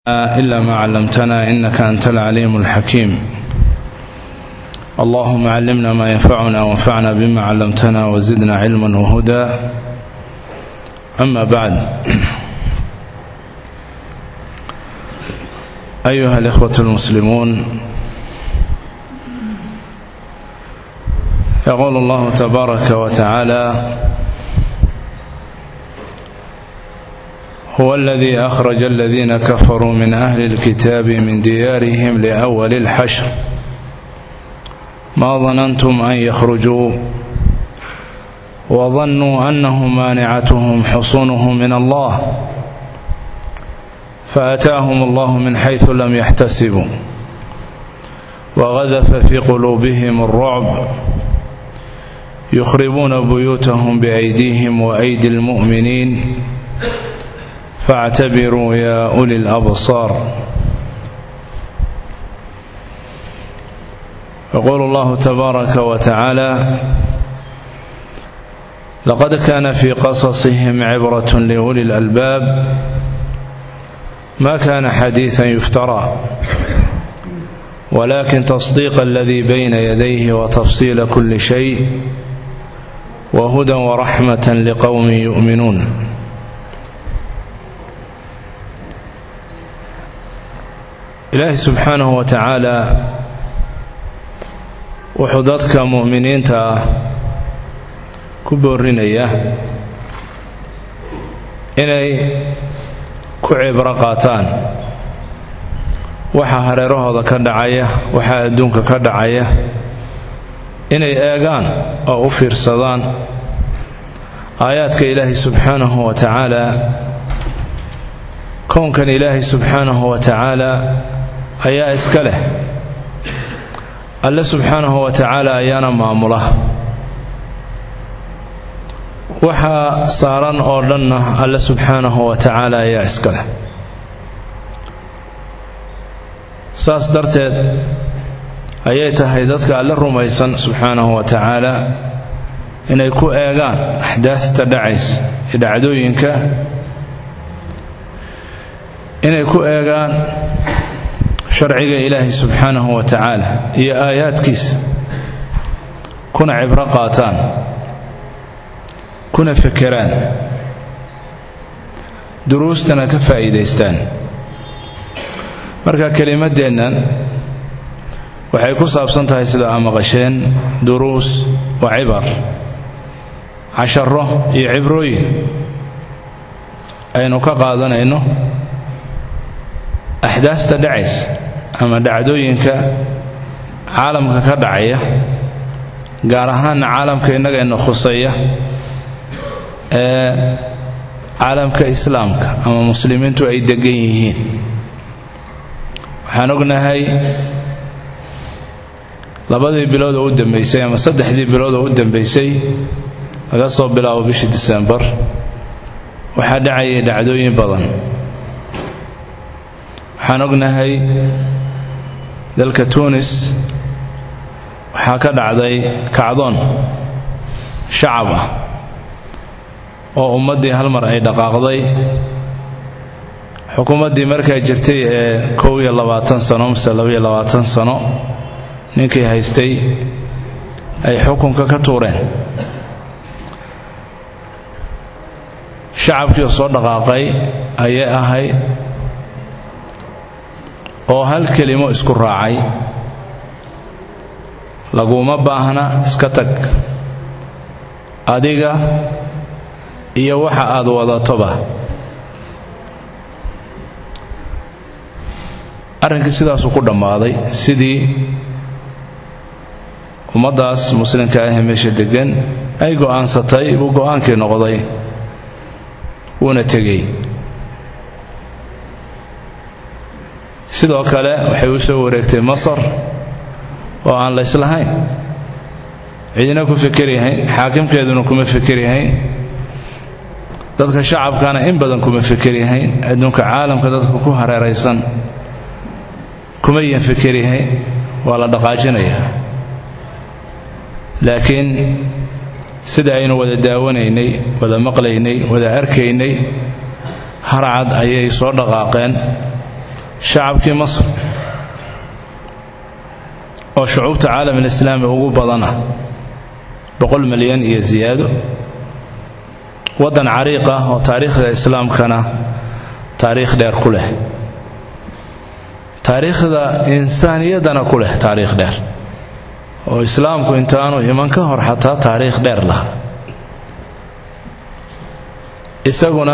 إلا ما علمتنا إنك أنت العليم الحكيم اللهم علمنا ما ينفعنا وانفعنا بما علمتنا وزدنا علما وهدى أما بعد أيها الإخوة المسلمون يقول الله تبارك وتعالى هو الذي أخرج الذين كفروا من أهل الكتاب من ديارهم لأول الحشر ما ظننتم أن يخرجوا وظنوا أنهم مانعتهم حصونهم من الله فأتاهم الله من حيث لم يحتسبوا وغذف في قلوبهم الرعب يخربون بيوتهم بأيديهم وأيدي المؤمنين فاعتبروا يا أولي الأبصار يقول الله تبارك وتعالى لقد كان في قصصهم عبرة لأولي الألباب ما كان حديثا يفترى ولكن تصديق الذي بين يديه وتفصيل كل شيء وهدى ورحمة لقوم يؤمنون ilaahi subxaanahu wa tacaalaa wuxuu dadka mu'miniinta ah ku boorrinaya inay ku cibro qaataan waxa hareerahooda ka dhacaya waxa adduunka ka dhacaya inay eegaan oo u fiirsadaan aayaadka ilaahi subxaanahu wa tacaalaa kownkan ilaahi subxaanahu wa tacaalaa ayaa iska leh alle subxaanahu wa tacaala ayaana maamula waxaa saaran oo dhanna alle subxaanahu wa tacaala ayaa iska leh saas darteed ayay tahay dadka alle rumaysan subxaanahu wa tacaala inay ku eegaan axdaafta dhacaysa iyo dhacdooyinka inay ku eegaan sharciga ilaahi subxaanahu wa tacaala iyo aayaadkiisa kuna cibro qaataan kuna fekeraan duruustana ka faa'iidaystaan marka kelimaddeennan waxay ku saabsan tahay sida aa maqasheen duruus wa cibar casharo iyo cibrooyin aynu ka qaadanayno axdaasta dhacaysa ama dhacdooyinka caalamka ka dhacaya gaar ahaanna caalamka innagayna khusaya ee caalamka islaamka ama muslimiintu ay degan yihiin waxaan ognahay labadii bilood oo u dambaysay ama saddexdii bilood oo u dambaysay laga soo bilaabo bishii disembar waxaa dhacayay dhacdooyin badan waxaan ognahay dalka tunis waxaa ka dhacday kacdoon shacab ah oo ummaddii hal mar ay dhaqaaqday xukuumaddii markaa jirtay ee kow iyo labaatan sano mase labaiyo labaatan sano ninkii haystay ay xukunka ka tuureen shacabkii soo dhaqaaqay ayay ahayd oo hal kelimo isku raacay laguma baahna iska tag adiga iyo waxa aad wadatoba arrinkii sidaasuu ku dhammaaday sidii ummaddaas muslimka ahee meesha deggan ay go'aansatay buu go'aankii noqday wuuna tegey sidoo kale waxay u soo wareegtay masar oo aan la islahayn cidina ku fekeryahayn xaakimkeeduna kuma fekeryahayn dadka shacabkana in badan kuma fekeryahayn adduunka caalamka dadka ku hareeraysan kuma yan fekeryahayn waa la dhaqaajinayaa laakiin sida aynu wada daawanaynay wada maqlaynay wada arkaynay harcad ayay soo dhaqaaqeen shacabkii masr oo shucuubta caalam alislaami ugu badan ah boqol milyan iyo siyaado waddan cariiq ah oo taariikhda islaamkana taariikh dheer ku leh taariikhda insaaniyaddana ku leh taariikh dheer oo islaamku intaanu iman ka hor xataa taariikh dheer laha isaguna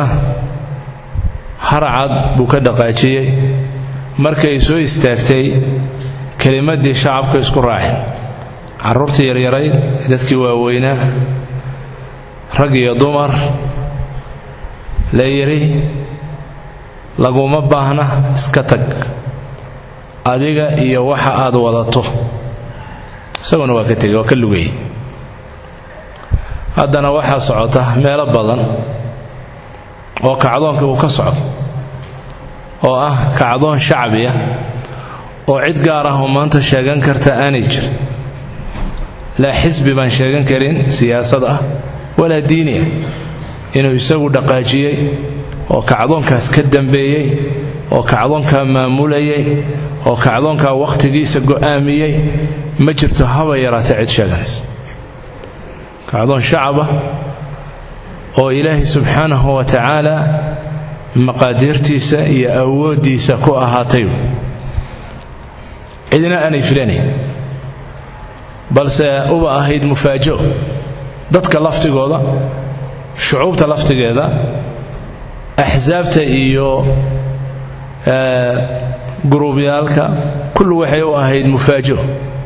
harcad buu ka dhaqaajiyey markay soo istaagtay kelimaddii shacabka isku raaceen carruurtii yaryarayd dadkii waaweynaa rag iyo dumar la yidhi laguma baahna iska tag adiga iyo waxa aad wadato isaguna waa ka tegey waa ka lugayey haddana waxaa socota meelo badan oo kacdoonka uu ka socdo oo ah kacdoon shacbiya oo cid gaar ah oo maanta sheegan karta aanay jir laa xisbi baan sheegan karin siyaasad ah walaa diini ah inuu isagu dhaqaajiyey oo kacdoonkaas ka dambeeyey oo kacdoonkaa maamulayay oo kacdoonkaa wakhtigiisa go'aamiyey ma jirto haba yaraatee cid sheeganayso kacdoon shacabah oo ilaahay subxaanahu wa tacaala maqaadiirtiisa iyo awooddiisa ku ahaatay cidina aanay filanayn balse uba ahayd mufaajo dadka laftigooda shucuubta laftigeeda axsaabta iyo guruubyaalka kullu waxay u ahayd mufaajo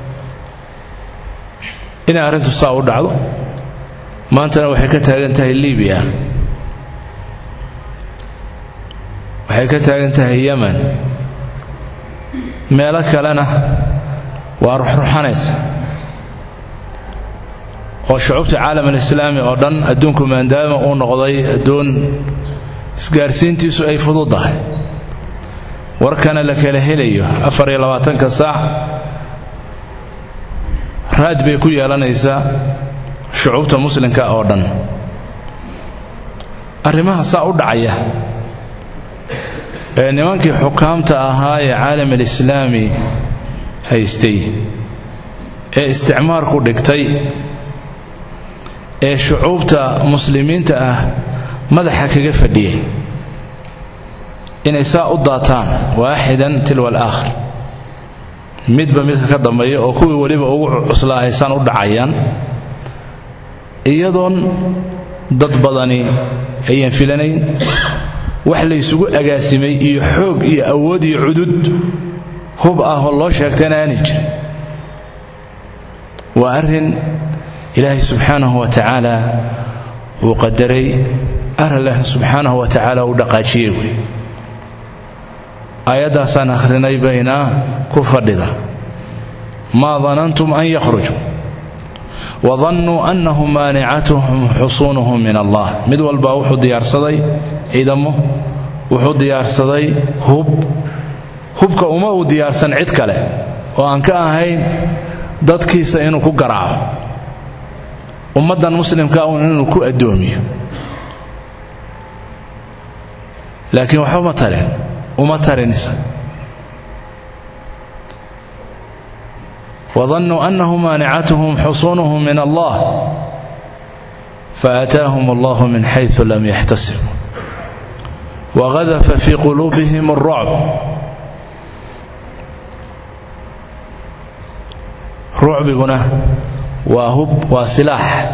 inay arrintu saa u dhacdo maantana waxay ka taagan tahay libiya waxay ka taagan tahay yemen meelo kalena waa ruxruxanaysa oo shucuubta caalam alislaami oo dhan adduunku maadaama uu noqday adduun isgaarsiintiisu ay fududdahay warkana la kala helayo afar iyo labaatanka saac raad bay ku yeelanaysaa shucuubta muslimka oo dhan arrimaha saa u dhacaya ee nimankii xukaamta ahaa ee caalam alislaami haystay ee isticmaarku dhigtay ee shucuubta muslimiinta ah madaxa kaga fadhiyay inay saa u daataan waaxidan tilwa alaakhir midba midka ka dambeeya oo kuwii weliba ugu cuslaa aysaan u dhacayaan iyadoon dad badani ayaan filanayn wax laysugu agaasimay iyo xoog iyo awood iyo cudud hub ah oo loo sheegtayna aanay jirin waa arrin ilaahay subxaanahu wa tacaala uu qadaray arrinlah subxaanahu wa tacaala uu dhaqaajiyey wey aayaddaasaan akhrinay bayna ku fadhida maa danantum an yakhrujuu wadannuu annahum maanicatuhum xusuunuhum min allah mid walbaa wuxuu diyaarsaday ciidamo wuxuu diyaarsaday hub hubka uma uu diyaarsan cid kale oo aan ka ahayn dadkiisa inuu ku garaaco ummaddan muslimka un inuu ku addoomiyo laakiin waxba ma tarin uma tarinisa وظنوا أنه مانعتهم حصونهم من الله فأتاهم الله من حيث لم يحتسبوا وغذف في قلوبهم الرعب رعبنا وهب وسلاح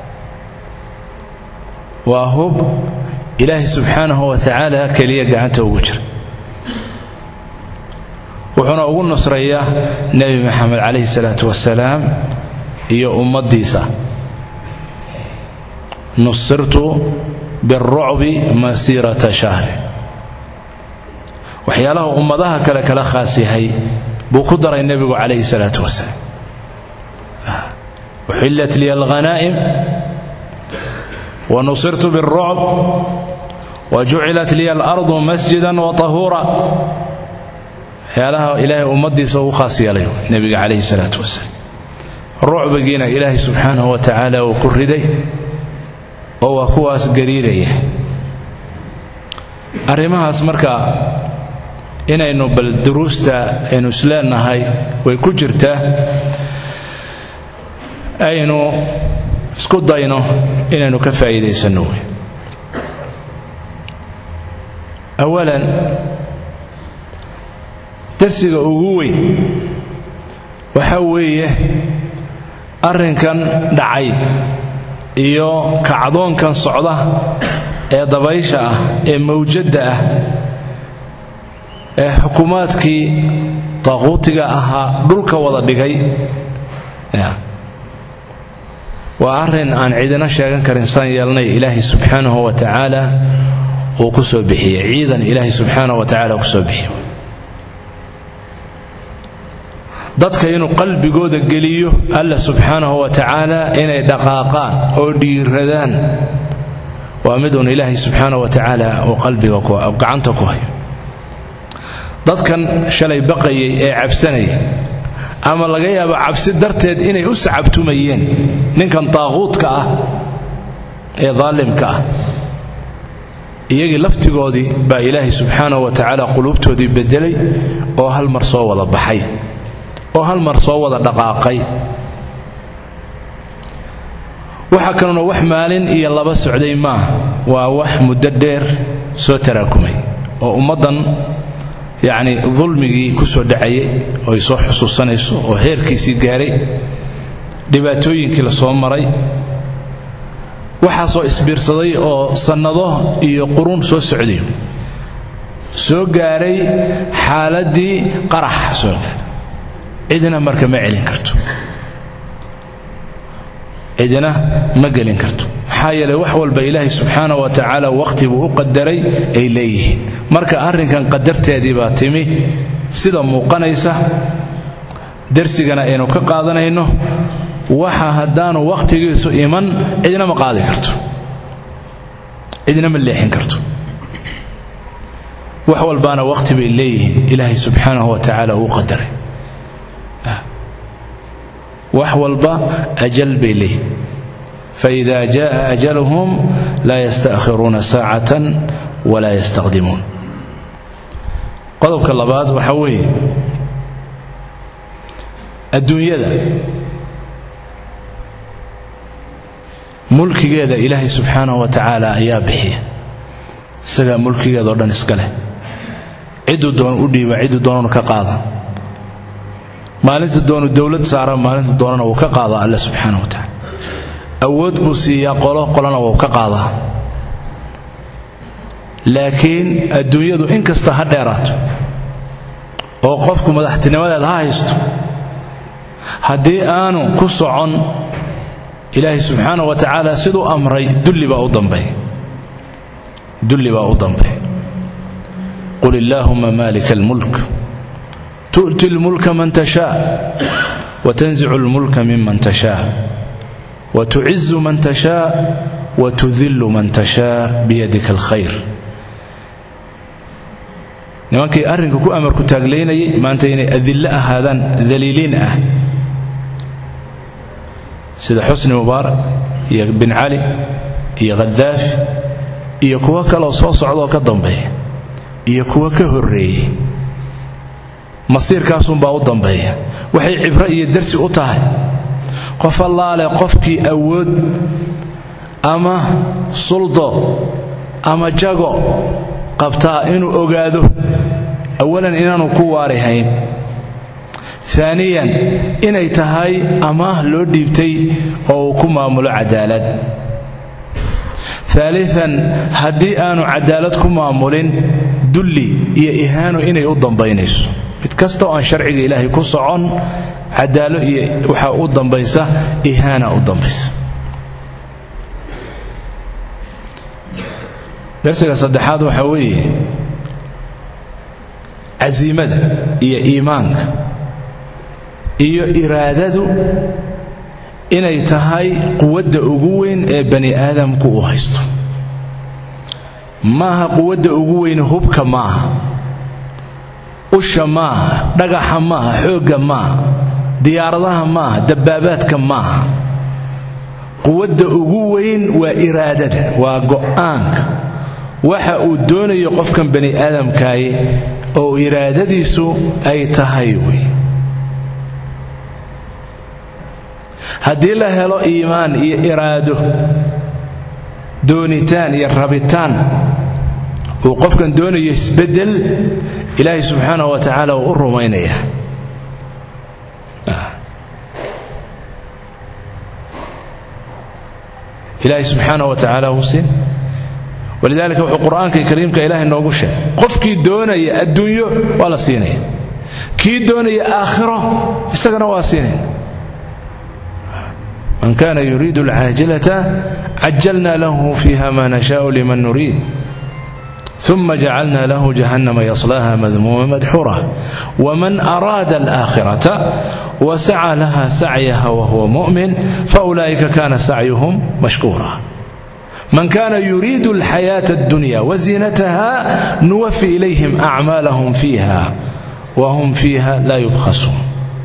وهب إلهي سبحانه وتعالى كلية قعنته وجر wuxuuna ugu nusrayaa nebi maxamed calayhi salaatu wasalaam iyo ummaddiisa nusirtu biاlrucbi masiirata shahri waxyaalaha ummadaha kale kala khaas yahay buu ku daray nebigu calayhi salaatu wasalaam uxillat liya alghanaa'im wanusirtu biاlrucb wajucilat liya alardu masjida waطahuura waxyaalaha ilaahay ummaddiisa uu khaas yeelay nebiga calayhi salaatu wasalaam rucbigiina ilaahay subxaanahu wa tacaala uu ku riday oo waa kuwaas gariiraya arrimahaas marka inaynu bal duruusta aynu isleenahay way ku jirtaa aynu isku dayno inaynu ka faa'iidaysanno wey awalan darsiga ugu weyn waxa weeye arrinkan dhacay iyo kacdoonkan socda ee dabaysha ah ee mawjadda ah ee xukuumaadkii daaquutiga ahaa dhulka wada dhigay waa arrin aan cidina sheegan karin saan yeelnay ilaahay subxaanahu wa tacaala uu ku soo bixiyey ciidan ilaahay subxaanahu wa tacala ku soo bixiyo dadka inuu qalbigooda geliyo alla subxaanahu wa tacaala inay dhaqaaqaan oo dhiiradaan waa mid uun ilaahay subxaanahu wa tacaala uu qalbiga gacanta ku hayo dadkan shalay baqayay ee cabsanaya ama laga yaabo cabsi darteed inay u sacabtumayeen ninkan daaquudka ah ee daalimka ah iyagii laftigoodii baa ilaahay subxaanahu wa tacaala quluubtoodii bedelay oo hal mar soo wada baxay oo hal mar soo wada dhaqaaqay waxa kanuna wax maalin iyo laba socday maaha waa wax muddo dheer soo taraakumay oo ummaddan yacni dulmigii ku soo dhacayay oo ay soo xusuusanayso oo heerkiisii gaaray dhibaatooyinkii la soo maray waxaasoo isbiirsaday oo sannado iyo quruun soo socdayo soo gaaray xaaladdii qarax soo gaaray cidina marka ma celin karto cidina ma gelin karto maxaa yeeley wax walba ilaahay subxaana wa tacaala wakhti buu u qadaray ay leeyihiin marka arrinkan qadarteedii baa timi sida muuqanaysa darsigana aynu ka qaadanayno waxa haddaanu wakhtigiisu iman cidina ma qaadi karto cidina ma leexin karto wax walbaana wakhti bay leeyihiin ilaahay subxaanahu wa tacaala uu qadaray wax walba ajal bay leeyihin faida jaءa ajaluhum laa yasta'khiruuna saacatan walaa yastaqdimuun qodobka labaad waxaa weeye adduunyada mulkigeeda ilaahay subxaanahu wa tacaala ayaa bixiya isagaa mulkigeeda o dhan iska leh cidduu doon u dhiiba cidduu doonanu ka qaada maalinta doonu dowlad saara maalinta doonana wuu ka qaadaa alle subxaana wa tacaala awood buu siiyaa qolo qolana wuu ka qaadaa laakiin adduunyadu in kasta ha dheeraato oo qofku madaxtinimadeed ha haysto haddii aanu ku socon ilaahay subxaana wa tacaala siduu amray dulli baa u dambeeya dulli baa u dambeeya qul illaahuma maalika almulk tu'ti lmulka man tashaa watanzicu lmulka miman tashaa watucizu man tashaa watudillu man tashaa biyadika alkhayr nimankii arrinka ku amarku taaglaynayay maanta inay adillo ahaadaan daliiliin ah sida xusni mubaarak iyo bin cali iyo khadaafi iyo kuwo kaloo soo socdaoo ka dambeeya iyo kuwo ka horreeyey masiirkaasunbaa u dambeeya waxay cibro iyo darsi u tahay qof allaale qofkii awood ama suldo ama jago qabtaa inuu ogaado awalan inaanu ku waarihayn aaniyan inay tahay amaah loo dhiibtay oo uu ku maamulo cadaalad aalian haddii aanu cadaalad ku maamulin dulli iyo ihaano inay u dambaynayso mid kasta oo aan sharciga ilaahay ku socon cadaalo iyo waxaa u dambaysa ihaana u dambaysa darsiga saddexaad waxaa weeye casiimada iyo iimaanka iyo iraadadu inay tahay quwadda ugu weyn ee bani aadamku uu haysto maaha quwadda ugu weyn hubka maaha usha maaha dhagaxa maaha xoogga maaha diyaaradaha maaha dabbaabaadka maaha quwadda ugu weyn waa iraadada waa go'aanka waxa uu doonayo qofkan bani aadamkaaye oo iraadadiisu ay tahay wey haddii la helo iimaan iyo iraado doonitaan iyo rabitaan uu qofkan doonayo isbeddel ilaahay subxaanahu wa tacaala uu u rumaynaya ilaahay subxaanahu wa tacaala uu siin walidaalika wuxuu qur'aanka kariimka ilaahay noogu sheegay qofkii doonaya adduunyo waa la siinaya kii doonaya aakhiro isagana waa siinaya man kana yuriidu alcaajilata cajalna lahu fiiha ma nashaau liman nuriid ثم جعلنا له جهنم يصلاها مذموما مدحورا ومن أراد الآخرة وسعى لها سعيها وهو مؤمن فأولئك كان سعيهم مشكورا من كان يريد الحياة الدنيا وزينتها نوفي إليهم أعمالهم فيها وهم فيها لا يبخسون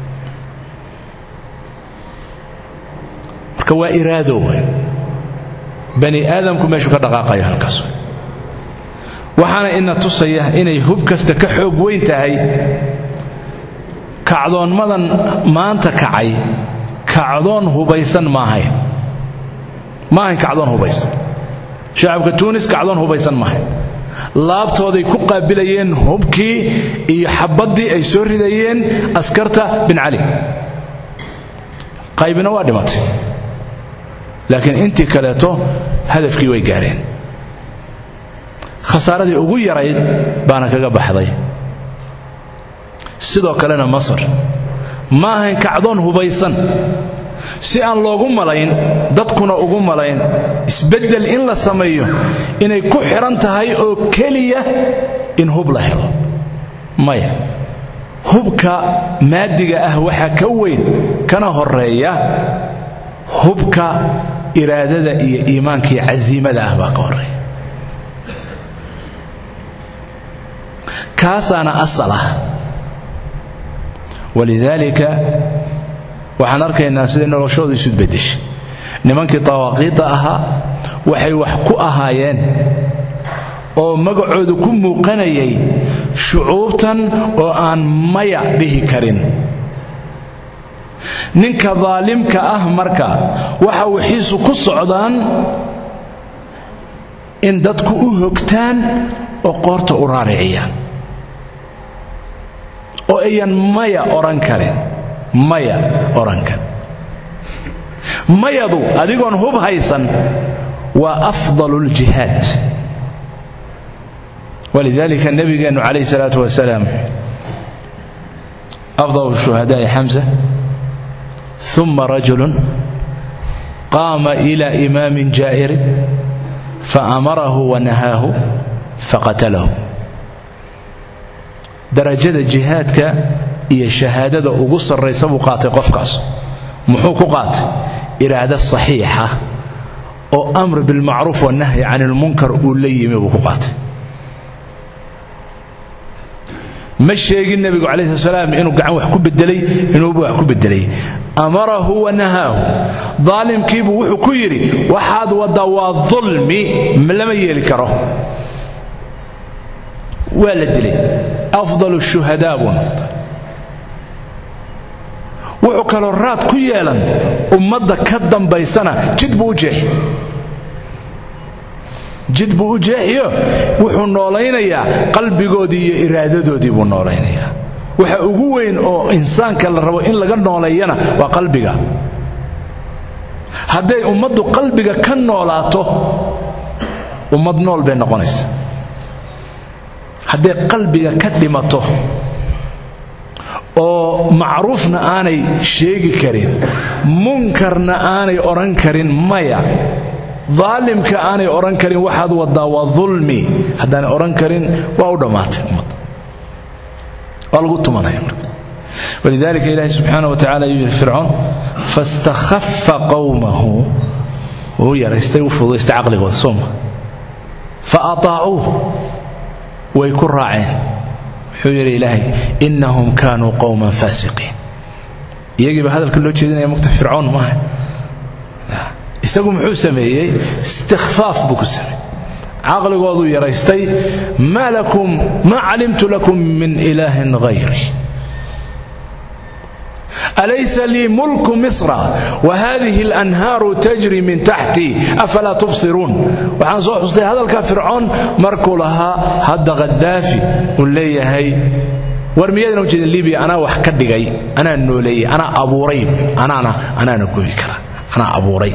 marka waa iraado wey bani aadamku meeshuu ka dhaqaaqayo halkaas wey waxaana ina tusaya inay hub kasta ka xoog weyn tahay kacdoonmadan maanta kacay kacdoon hubaysan maahayn ma ahayn kacdoon hubaysan shacabka tuunis kacdoon hubaysan maahayn laabtooday ku qaabilayeen hubkii iyo xabaddii ay soo ridayeen askarta bin cali qaybina waa dhimatay laakiin intii kaleeto hadafkii way gaareen khasaaradii ugu yarayd baana kaga baxday sidoo kalena masar ma ahayn kacdoon hubaysan si aan loogu malayn dadkuna ugu malayn isbeddel in la sameeyo inay ku xidhan tahay oo keliya in hub la helo maya hubka maadiga ah waxaa ka weyn kana horeeya hubka iraadada iyo iimaankaiyo casiimada ah baa ka horeeya kaasaana asal ah walidaalika waxaan arkaynaa siday noloshoodu isu beddeshay nimankii dawaaqiidda ahaa waxay wax ku ahaayeen oo magacoodu ku muuqanayay shucuubtan oo aan maya dhihi karin ninka daalimka ah marka waxa wixiisu ku socdaan in dadku u hogtaan oo qoorta u raariciyaan oo ayan maya odhan karin maya odhan karin mayadu adigoon hub haysan waa afdalu ljihaad walidalika nabigeennu calayh salaatu wasalaam afdal shuhadaai xamsa uma rajulun qaama ila imaamin jaa'irin faamarahu wanahaahu faqatalahu darajada jihaadka iyo shahaadada ugu sarraysa buu qaatay qofkaas muxuu ku qaatay iraado saxiixa oo amr bilmacruuf wanahyi can ilmunkar uu la yimi buu ku qaatay ma sheegin nebigu calayhi salaam inuu gacan wax ku bedelay inuuba wax ku bedelay amarahu wanahaahu daalimkiibuu wuxuu ku yidhi waxaad waddaa waa dulmi lama yeeli karo waa la dilay afdal shuhadaa buu noqday wuxuu kaloo raad ku yeelan ummadda ka dambaysana jid buu u jeexi jid buu u jeexiyo wuxuu noolaynayaa qalbigoodii iyo iraadadoodii buu noolaynayaa waxa ugu weyn oo insaanka la rabo in laga nooleeyana waa qalbiga hadday ummaddu qalbiga ka noolaato ummad nool bay noqonaysa hadday qalbiga ka dhimato oo macruufna aanay sheegi karin munkarna aanay odhan karin maya daalimka aanay odhan karin waxaad waddaa waa dulmi haddaanay odhan karin waa u dhammaatay ummadda waa lagu tumanaya marka walidalika ilaahi subxaana wa tacala ayuu yidhi fircoon fastakhaffa qowmahu wuu yaraystay u fududaystay caqligooda sooma fa ataacuuh way ku raaceen wuxuu yidhi ilaahay innahum kaanuu qowman faasiqiin iyagiiba hadalka loo jeedinaya mugta fircoon maaha isagu muxuu sameeyey istikhfaaf buu ku sameeyey caqligoodu yaraystay maa lakum maa calimtu lakum min ilaahin hayri alaysa lii mulku misra wahadihi اlanhaaru tajri min taxtii afalaa tubsiruun waxaan soo xustay hadalka fircoon markuu lahaa hadda khadaafi uu leeyahay war miyaadna ujeedin libiya anaa wax ka dhigay anaa nooleeyey anaa abuuray anaana anaana gobi kara anaa abuuray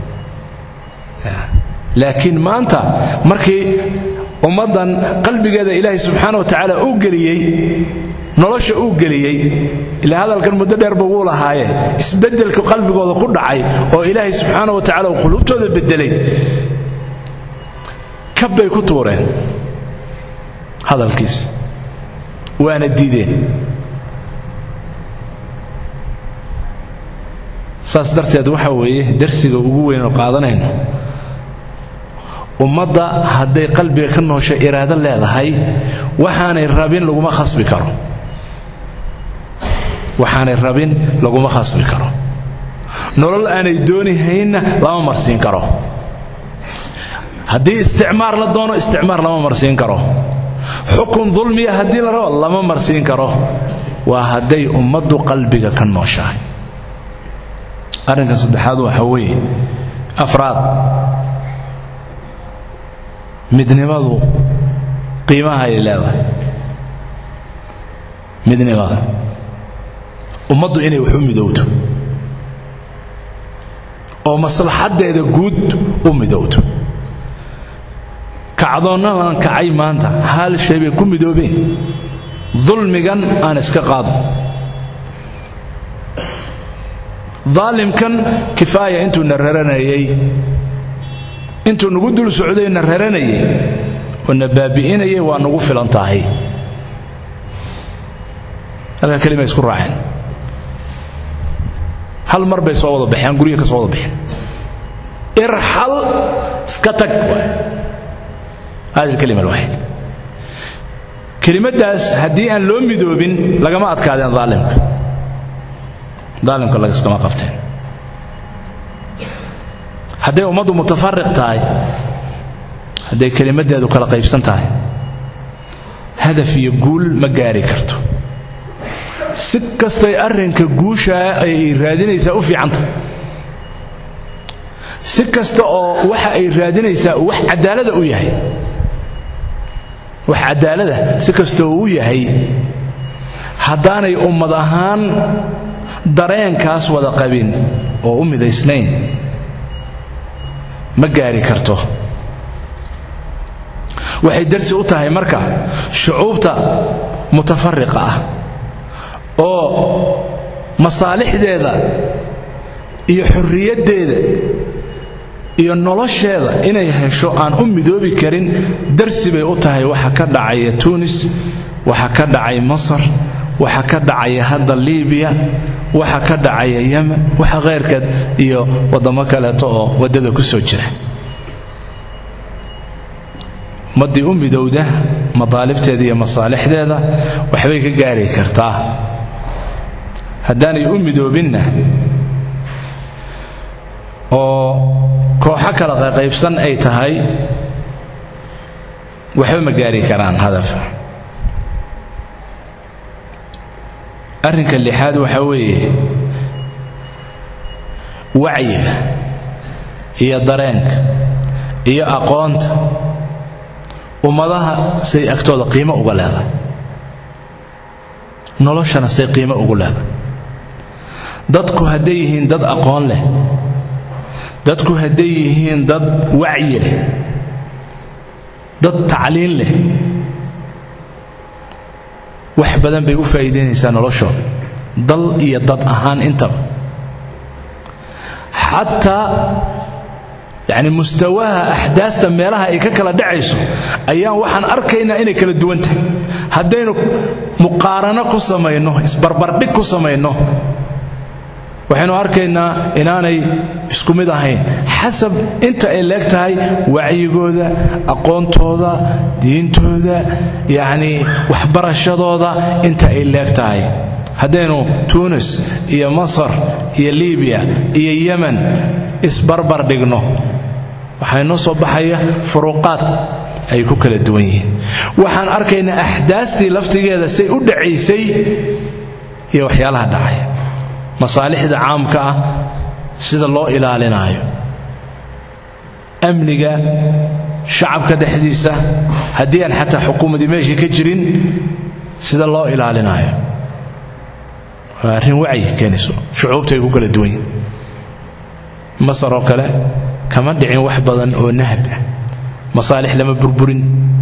laakiin maanta markii ummaddan qalbigeeda ilaahay subxaana wa tacaala uu geliyey nolosha uu geliyey ilaa hadalkan muddo dheerba wuu lahaaye isbeddelka qalbigooda ku dhacay oo ilaahay subxaana wa tacala uu quluubtooda beddelay kabbay ku tuureen hadalkiis waana diideen saas darteed waxa weeye darsiga ugu weyn oo qaadanayno ummadda hadday qalbiga ka noosho iraado leedahay waxaanay rabin laguma khasbi karo waxaanay rabin laguma khasbi karo nolol aanay doonihaynna lama marsiin karo haddii isticmaar la doono isticmaar lama marsiin karo xukun dulmiya haddii la rabo lama marsiin karo waa hadday ummaddu qalbiga ka nooshahay arrinka saddexaad waxa weeye afraad midnimadu qiimaha ay leedahay midnimada ummaddu inay wax u midowdo oo maslaxaddeeda guud u midowdo kacdoonnadan kacay maanta hal shay bay ku midoobeen dulmigan aan iska qaadno daalimkan kifaaya intuu na raranayay intuu nagu dul socday na raranayay oo na baabi'inayay waa nagu filan tahay halka kelima isku raaceen hal mar bay soo wada baxeen guryaha ka soo wada baxeen irxal iska tag hadi alkalima alwaxid kelimadaas haddii aan loo midoobin lagama adkaadeen daalimka daalimka lagaskama qabteen hadday ummaddu mutafariq tahay hadday kelimaddeedu kala qaybsan tahay hadaf iyo guul ma gaari karto si kastay arrinka guushaa ay raadinaysaa u fiicanta si kasta oo waxa ay raadinaysaa wax cadaalada u yahay wax cadaalada si kasta oo u yahay haddaanay ummad ahaan dareenkaas wada qabin oo u midaysnayn ma gaari karto waxay darsi u tahay marka shucuubta mutafariqa ah oo masaalixdeeda iyo xorriyaddeeda iyo nolosheeda inay hesho aan u midoobi karin darsi bay u tahay waxa ka dhacaya tuunis waxa ka dhacay masar waxa ka dhacaya hadda liibiya waxa ka dhacaya yemen waxa khayrkeed iyo waddamo kaleeto oo waddada ku soo jira maddii u midowda madaalibteeda iyo masaalixdeeda waxbay ka gaari kartaa haddaanay u midoobinna oo kooxo kala qaqaybsan ay tahay waxba ma gaari karaan hadafa arrinka lixaad waxaa weeye wacyiga iyo dareenka iyo aqoonta ummadaha say agtooda qiimo uga leedahay noloshana say qiimo ugu leedahay dadku hadday yihiin dad aqoon leh dadku hadday yihiin dad wacyi leh dad tacliin leh wax badan bay u faa'iidaynaysaa noloshooda dal iyo dad ahaan intaba xataa yacni mustawaha axdaasta meelaha ay ka kala dhacayso ayaan waxaan arkaynaa inay kala duwan tahay haddaynu muqaarano ku samayno isbarbardhig ku samayno waxaynu arkaynaa inaanay isku mid ahayn xasab inta ay leeg tahay wacyigooda aqoontooda diintooda yacnii waxbarashadooda inta ay leeg tahay haddaynu tuunis iyo masar iyo libiya iyo yemen isbarbar dhigno waxaa inoo soo baxaya furuuqaad ay ku kala duwan yihiin waxaan arkaynaa axdaastii laftigeeda say u dhacaysay iyo waxyaalaha dhacay masaalixda caamka ah sida loo ilaalinaayo amniga shacabka dhexdiisa haddii aan xataa xukuumadii meeshii ka jirin sida loo ilaalinaayo waa arrin wacyi keenayso shucuubta ay ku kala duwan yihin masar oo kale kama dhicin wax badan oo nahab ah masaalix lama burburin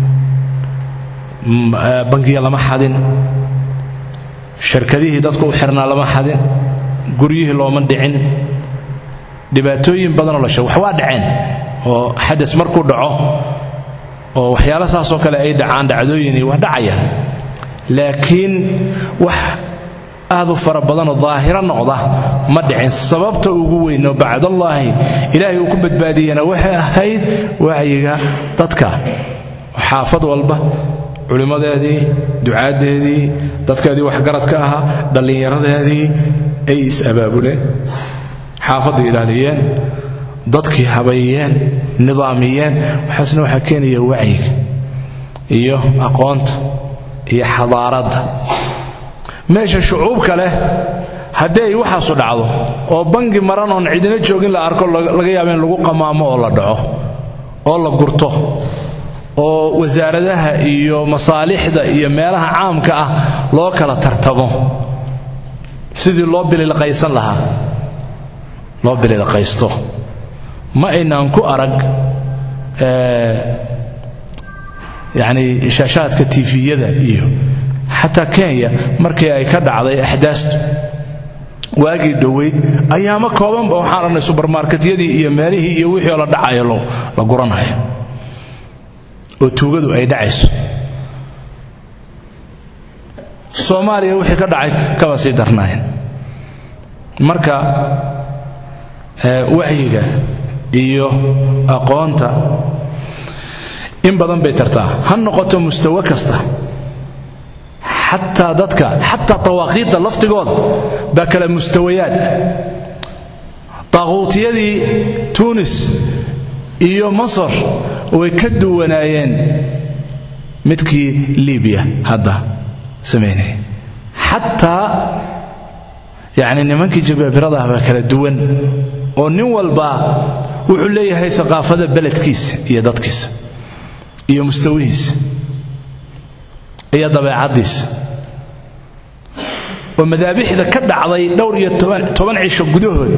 bangiya lama xadin shirkadihii dadku u xirnaa lama xadin guryihii looma dhicin dhibaatooyin badanoo la sheeg wax waa dhaceen oo xadas markuu dhaco oo waxyaala saasoo kale ay dhacaan dhacdooyini waa dhacaya laakiin wax aad u fara badanoo daahiro noqda ma dhicin sababta ugu weynoo bacdallaahi ilaahay uu ku badbaadiyena waxay ahayd wacyiga dadka xaafad walba culimmadeedii ducaaddeedii dadkeedii waxgaradka ahaa dhallinyaradeedii ay is-abaabuleen xaafadda ilaaliyeen dadkii habayeen nidaamiyeen waxaasna waxaa keenaya wacyiga iyo aqoonta iyo xadaaradda meesha shucuubka leh haddii ay waxaasu dhacdo oo bangi maran oon cidina joogin la arko laga yaaba in lagu qamaamo oo la dhaco oo la gurto oo wasaaradaha iyo masaalixda iyo meelaha caamka ah loo kala tartamo sidii loo bililqaysan lahaa loo bililqaysto ma aynaan ku arag yacni shaashaadka tifiyada iyo xataa kenya markii ay ka dhacday axdaastu waagii dhoweyd ayaama koobanba waxaan aragnay subarmarketyadii iyo meelihii iyo wixii oo la dhacayo la guranayo oo tuugadu ay dhacayso soomaaliya wixii ka dhacay kaba sii darnaayeen marka wacyiga iyo aqoonta in badan bay tartaa ha noqoto mustawo kasta xataa dadka xataa tawaaqiidda laftigooda baa kala mustawayaad ah taaquutiyadii tuunis iyo masar way ka duwanaayeen midkii libiya hadda samaynaya xataa yacni nimankii jabaabirada ah baa kala duwan oo nin walba wuxuu leeyahay aqaafada beledkiisa iyo dadkiisa iyo mustawihiisa iyo dabeecaddiisa oo madaabixda ka dhacday dhowr iyo toban cisho gudahood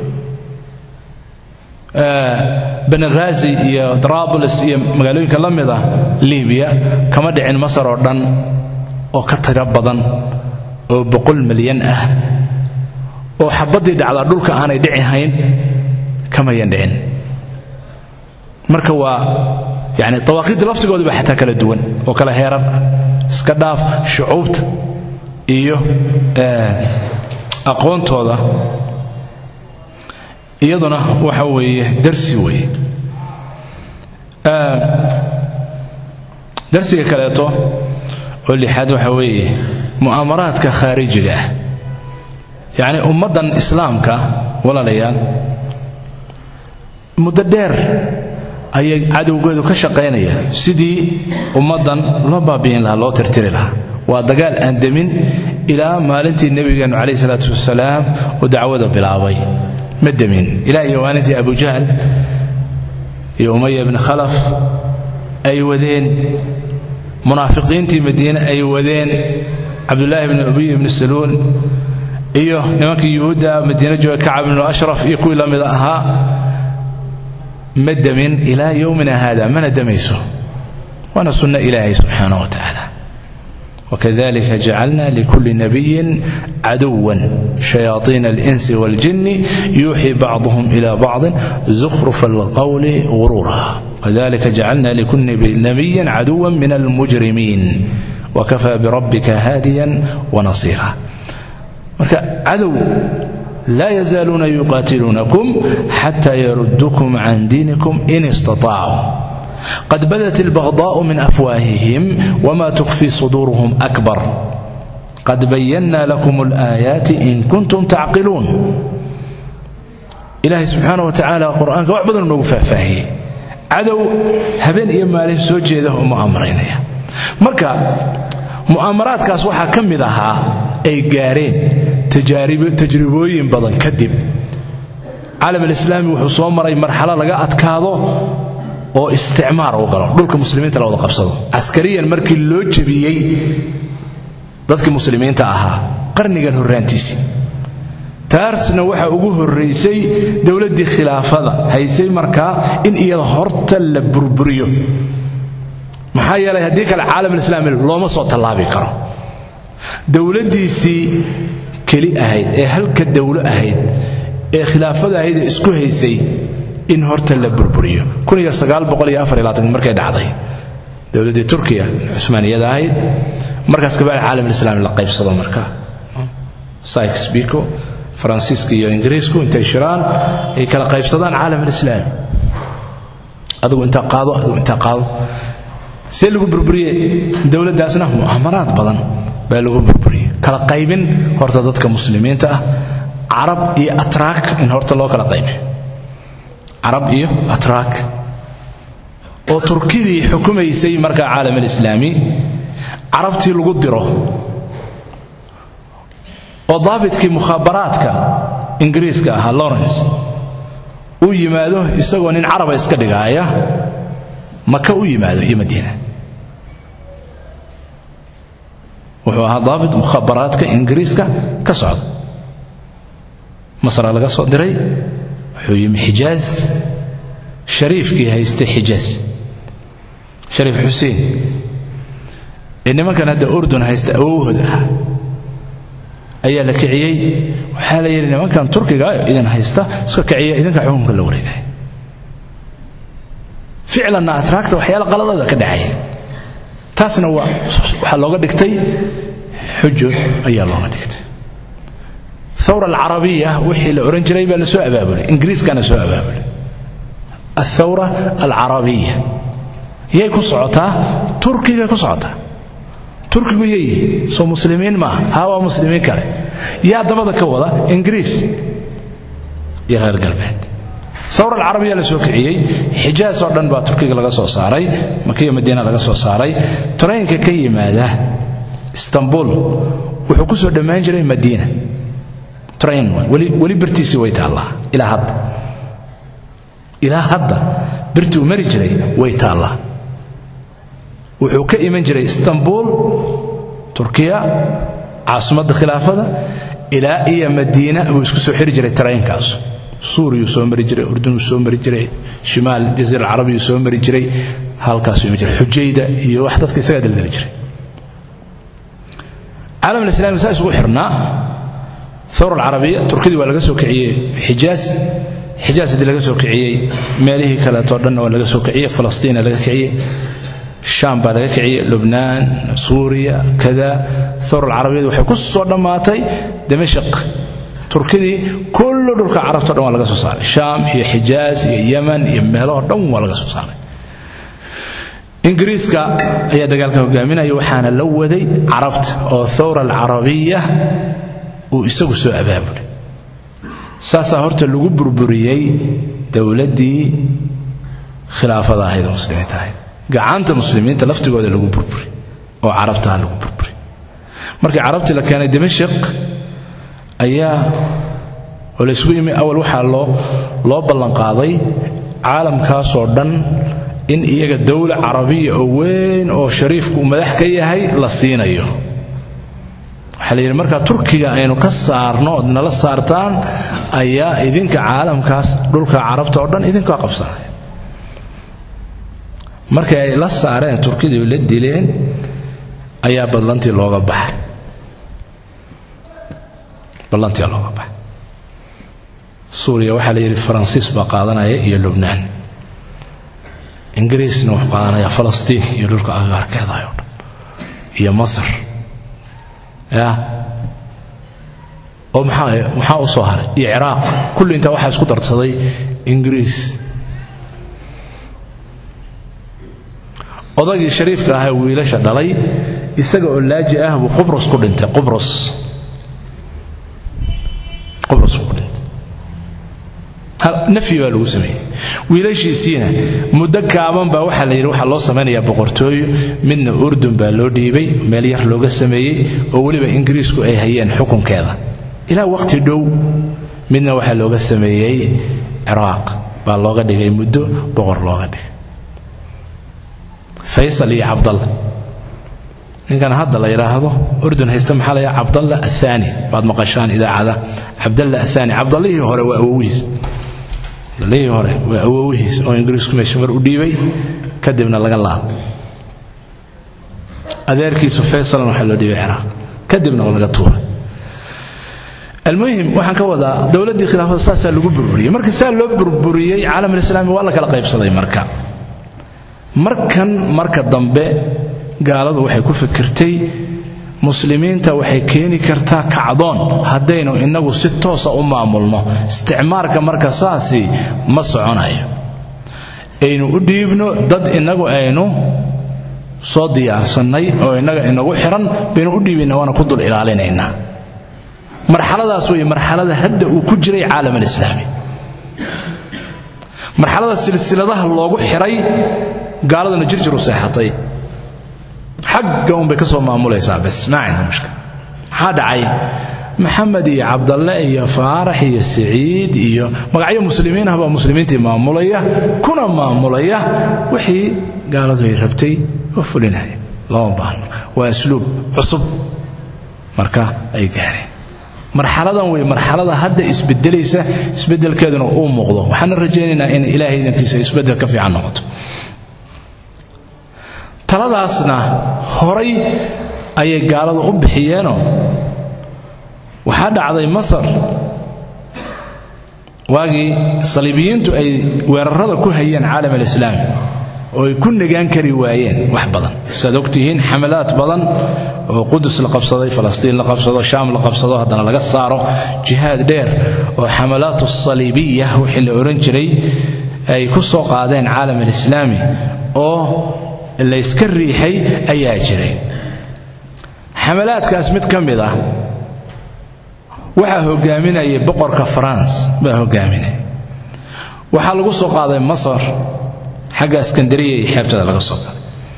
benaghazi iyo drabulis iyo magaalooyinka la mid ah libiya kama dhicin masar oo dhan oo ka tiro badan oo boqol milyan ah oo xabaddii dhacdaa dhulka aanay dhici hayn kamayan dhicin marka waa yani dawaaqiidda laftigooda ba xataa kala duwan oo kala heerar ah iska dhaaf shucuubta iyo aqoontooda iyaduna waxa weeye darsi weeye darsiga kaleeto oo lixaad waxa weeye mu'aamaraadka khaarijiga ah yacni ummaddan islaamka walaalayaal muddo dheer ayay cadowgeedu ka shaqaynaya sidii ummaddan loo baabi'in lahaa loo tirtiri lahaa waa dagaal aan demin ilaa maalintii nebigeennu calayh isalaatu wasalaam uu dacwada bilaabay ma demin ilaa iyo maalintii abujahl iyo umaya ibni khalaf ay wadeen munaafiqiintii madiine ay wadeen cabdulaahi bni ubiy ibni saluul iyo nimankii yuhuudda madiine jooga kacab ibnu ashraf iyo kuwii la mida ahaa ma demin ilaa yowmina haada mana demayso waana sunno ilaahay subxaanah wa tacaala wakadalika jacalna likuli nabiyin caduwan shayaaiina alinsi waاljini yuuxii bacduhum ila bacdin zukhrufa alqowli ghuruura kadalika jacalna likuli nabiyin caduwa min almujrimiin wakafaa birabbika haadiyan wanasiira marka cadow laa yazaaluuna yuqaatiluunakum xata yarudukum can diinikum in istaطaacuu qad badat اlbagضاء min afwaahihim wma tukfii suduuruhum akbar qad bayanna lakum اlآaayaati in kuntum tacqiluun ilaahay subxaanه wa tacaala qur'aanka wax badan noogu faahfaahiyey cadow habeen iyo maalin soo jeeda oo mu'aamaraynaya marka mu'aamaraadkaas waxaa ka mid ahaa ay gaareen tajribooyin badan kadib caalam alislaami wuxuu soo maray marxalo laga adkaado oo isticmaar uu galo dhulka muslimiinta la wada qabsado caskariyan markii loo jebiyey dadkii muslimiinta ahaa qarnigan horraantiisii taasna waxaa ugu horraysay dowladdii khilaafada haysay markaa in iyada horta la burburiyo maxaa yeelay haddii kale caalamalislaami looma soo tallaabi karo dowladdiisii keli ahayd ee halka dowlo ahayd ee khilaafada ahayd ee isku haysay in horta la burburiyo markay dhacday dowladdii turkiya cusmaaniyada ahayd markaas kabacdi caalamalislaami la qaybsado markaa sykes biko faransiiska iyo ingiriisku intay shiraan ay kala qaybsadaan caalam alislaami adigu intaa qaado adigu intaa qaado see lagu burburiyey dowladdaasna mu'aamaraad badan baa lagu burburiyey kala qaybin horta dadka muslimiinta ah carab iyo atraak in horta loo kala qaybiyo carab iyo atraak oo turkidii xukumaysay markaa caalam alislaami carabtii lagu diro oo daabitkii mukhaabaraadka ingiriiska ahaa lawrence uu yimaado isagoo nin caraba iska dhigaaya maka u yimaado iyo madiina wuxuu ahaa daabit mukhaabaraadka ingiriiska ka socda masra laga soo diray wuxuu yimi xijaaz shariifkii haystay xijaaz shariif xuseen ee nimankan hadda urdun haysta awowhood ah ayaa la kiciyey waxaa la yidhi nimankan turkiga idin haysta iska kiciya idinka xukunka la wareegaya ficlanna atraagta waxyaala qaladada ka dhacaya taasna waxaa looga dhigtay xujo ayaa looga dhigtay thawra alcarabiya wixii la ohan jiray baa la soo abaabulay ingiriiskana soo abaabulay athawra alcarabiya yay ku socotaa turkigay ku socotaa turkigu yeeyihi soo muslimiin maaha haa waa muslimiin kale yaa dabada ka wada ingiriis iyo reer galbeed thawra alcarabiya la soo kiciyey xijaas oo dhan baa turkiga laga soo saaray makiya madiina laga soo saaray taraynka ka yimaada istanbul wuxuu ku soo dhammaan jiray madiina train weli birtiisii way taallaa ilaa hadda ilaa hadda birtii uu mari jiray way taallaa wuxuu ka iman jiray istanbul turkiya caasimadda khilaafada ilaa iyo madiina buu isku soo xiri jiray taraynkaas suuriyuu soo mari jiray urdunuu soo mari jiray shimaal jaziira alcarabiyuu soo mari jiray halkaasuu iman jiray xujayda iyo wax dadka isagaa daldali jiray caalam alislaami saa isugu xirnaa thawra alcarabiya turkidii waa laga soo kiciyey xijaas xijaas haddii laga soo kiciyey meelihii kaleetoo dhanna waa laga soo kiciyey falastiina laga kiciyey shaam baa laga kiciyey lubnaan suuriya kada thawra alcarabiyadu waxay ku soo dhammaatay dimashaq turkidii kullu dhulka carabto dhan waa laga soo saaray shaam iyo xijaas iyo yeman iyo meelahoo dhan waa laga soo saaray ingiriiska ayaa dagaalka hogaaminaya waxaana la waday carabta oo thawra alcarabiya uu isagu soo abaabulay saasaa horta lagu burburiyey dowladdii khilaafada ahayd oo muslimiinta ahayd gacanta muslimiinta laftigooda lagu burburi oo carabtaha lagu burburi markii carabtii la keenay dimashik ayaa oo laysgu yimi awal waxaa loo loo ballanqaaday caalamkaasoo dhan in iyaga dowla carabiya oo weyn oo shariifku uu madax ka yahay la siinayo waxaa la yidhi markaa turkiga aynu ka saarno ood nala saartaan ayaa idinka caalamkaas dhulka carabta oo dhan idinkaa qabsanaya markii ay la saareen turkidii la dileen ayaa ballantii looga baxay ballantii looga baxay suuriya waxaa la yidhi faransiis baa qaadanaya iyo lubnaan ingiriisna wuxuu qaadanaya falastiin iyo dhulka agaarkeedayo dhan iyo masar ya oo maxaa maxaa u soo haray iyo ciraaq kulli intaa waxaa isku darsaday ingiriis odagii shariifka ahaa wiilasha dhalay isaga oo laaji ah buu qubros ku dhintay qubros qubros ku dhintay nafyi baa lagu sameeyey wiilashiisiina muddo kaaban baa waxaa la yidhi waxaa loo samaynayaa boqortooyo midna urdun baa loo dhiibay meel yar looga sameeyey oo weliba ingiriisku ay hayeen xukunkeeda ilaa waqti dhow midna waxaa looga sameeyey ciraaq baa looga dhigay muddo boqor looga dhigay faysal iyo cabdalla ninkan hadda la yidhaahdo urdun haysta maxaa layaa cabdalla athani baad maqashaan idaacada cabdalla athani cabdallihii hore waa awowihiis cabdallihii hore waa awowihiis oo ingiriisku meesha mar u dhiibay kadibna laga laado adeerkiisu faysalan waxaa loo dhiibay ciraaq kadibna laga tuuray almuhim waxaan ka wadaa dowladdii khilaafada saasaa lagu burburiyey marka saa loo burburiyey caalamalislaami waa la kala qaybsaday marka markan marka dambe gaaladu waxay ku fikirtay muslimiinta waxay keeni kartaa kacdoon haddaynu innagu si toosa u maamulno isticmaarka marka saasi ma soconayo aynu u dhiibno dad innagu aynu soo diyaarsannay oo innaga inagu xihan baynu u dhiibayna waana ku dul ilaalinaynaa marxaladaas wey marxalada hadda uu ku jiray caalam alislaami marxalada silsiladaha loogu xiray gaaladuna jirjir u seexatay xagga unbay ka soo maamulaysaa bas maacayna mushkil maxaa dhacay maxamed iyo cabdalle iyo faarax iyo siciid iyo magacyo muslimiin ah baa muslimiintii maamulaya kuna maamulaya wixii gaaladu ay rabtay oo fulinaya lama baahno waa asluub cusub marka ay gaareen marxaladan wey marxalada hadda isbedelaysa isbedelkeeduna uu muuqdo waxaana rajaynaynaa in ilaahay idankiisa isbedel ka fiican noqoto taladaasna horay ayay gaaladu u bixiyeenoo waxaa dhacday masar waagii saliibiyiintu ay weerarada ku hayeen caalam alislaami oo ay ku negaan kari waayeen wax badan siaad ogtihiin xamalaad badan oo qudus la qabsaday falastiin la qabsado shaam la qabsado haddana laga saaro jihaad dheer oo xamalaatu saliibiya wixii la odhan jiray ay ku soo qaadeen caalam alislaami oo layska riixay ayaa jiray xamalaadkaas mid ka mid ah waxaa hogaaminayay boqorka faranse baa hogaaminaya waxaa lagu soo qaaday masar xagga iskandariya iyo xeebtada laga soo galay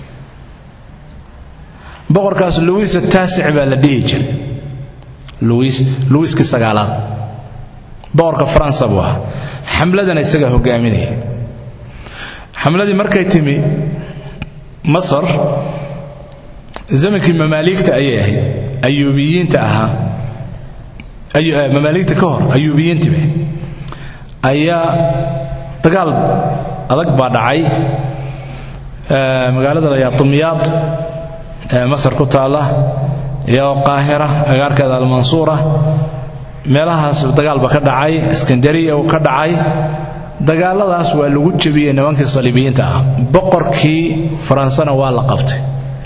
boqorkaas luwiis taasic baa la dhihi jiray luwiis luwiiskii sagaalaad boqorka faransa buu ahaa xamladana isagaa hogaaminaya xamladii markay timi masar zamankii mamaaligta ayay ahayd ayuubiyiinta ahaa mamaaligta ka hor ayuubiyiintiiba ayaa dagaal adag baa dhacay magaalada la yaa dumyaad ee masar ku taalla iyo qaahira agaarkeeda almansuura meelahaas dagaal ba ka dhacay iskandariya uu ka dhacay dagaaladaas waa lagu jebiyey nimankii saliibiyiinta ah boqorkii faransana waa la qabtay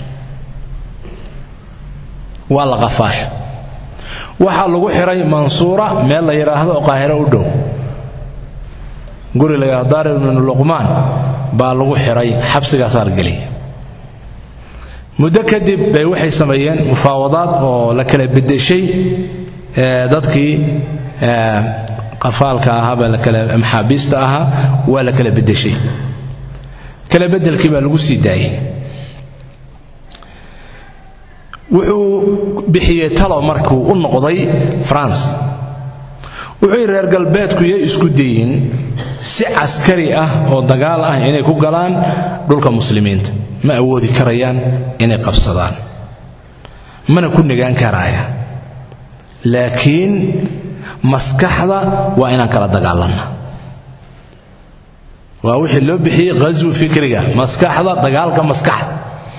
waa la qafaasha waxaa lagu xiray mansuura meel la yidhaahdo oo qaahiro u dhow guri la yidhahdo daar ibnu luqmaan baa lagu xiray xabsigaasaa la geliyay muddo kadib bay waxay sameeyeen mufaawadaad oo la kala beddeshay dadkii qafaalka ahaa baa lakala maxaabiista ahaa waa la kala beddeshay kala beddelkii baa lagu sii daayey wuxuu bixiyey talo markuu u noqday france wuxuu yidhi reer galbeedku yay isku dayin si caskari ah oo dagaal ah inay ku galaan dhulka muslimiinta ma awoodi karayaan inay qabsadaan mana ku negaan karayaan laakiin maskaxda waa inaan kala dagaalanna waa wixii loo bixiyey ghaswu fikriga maskaxda dagaalka maskaxda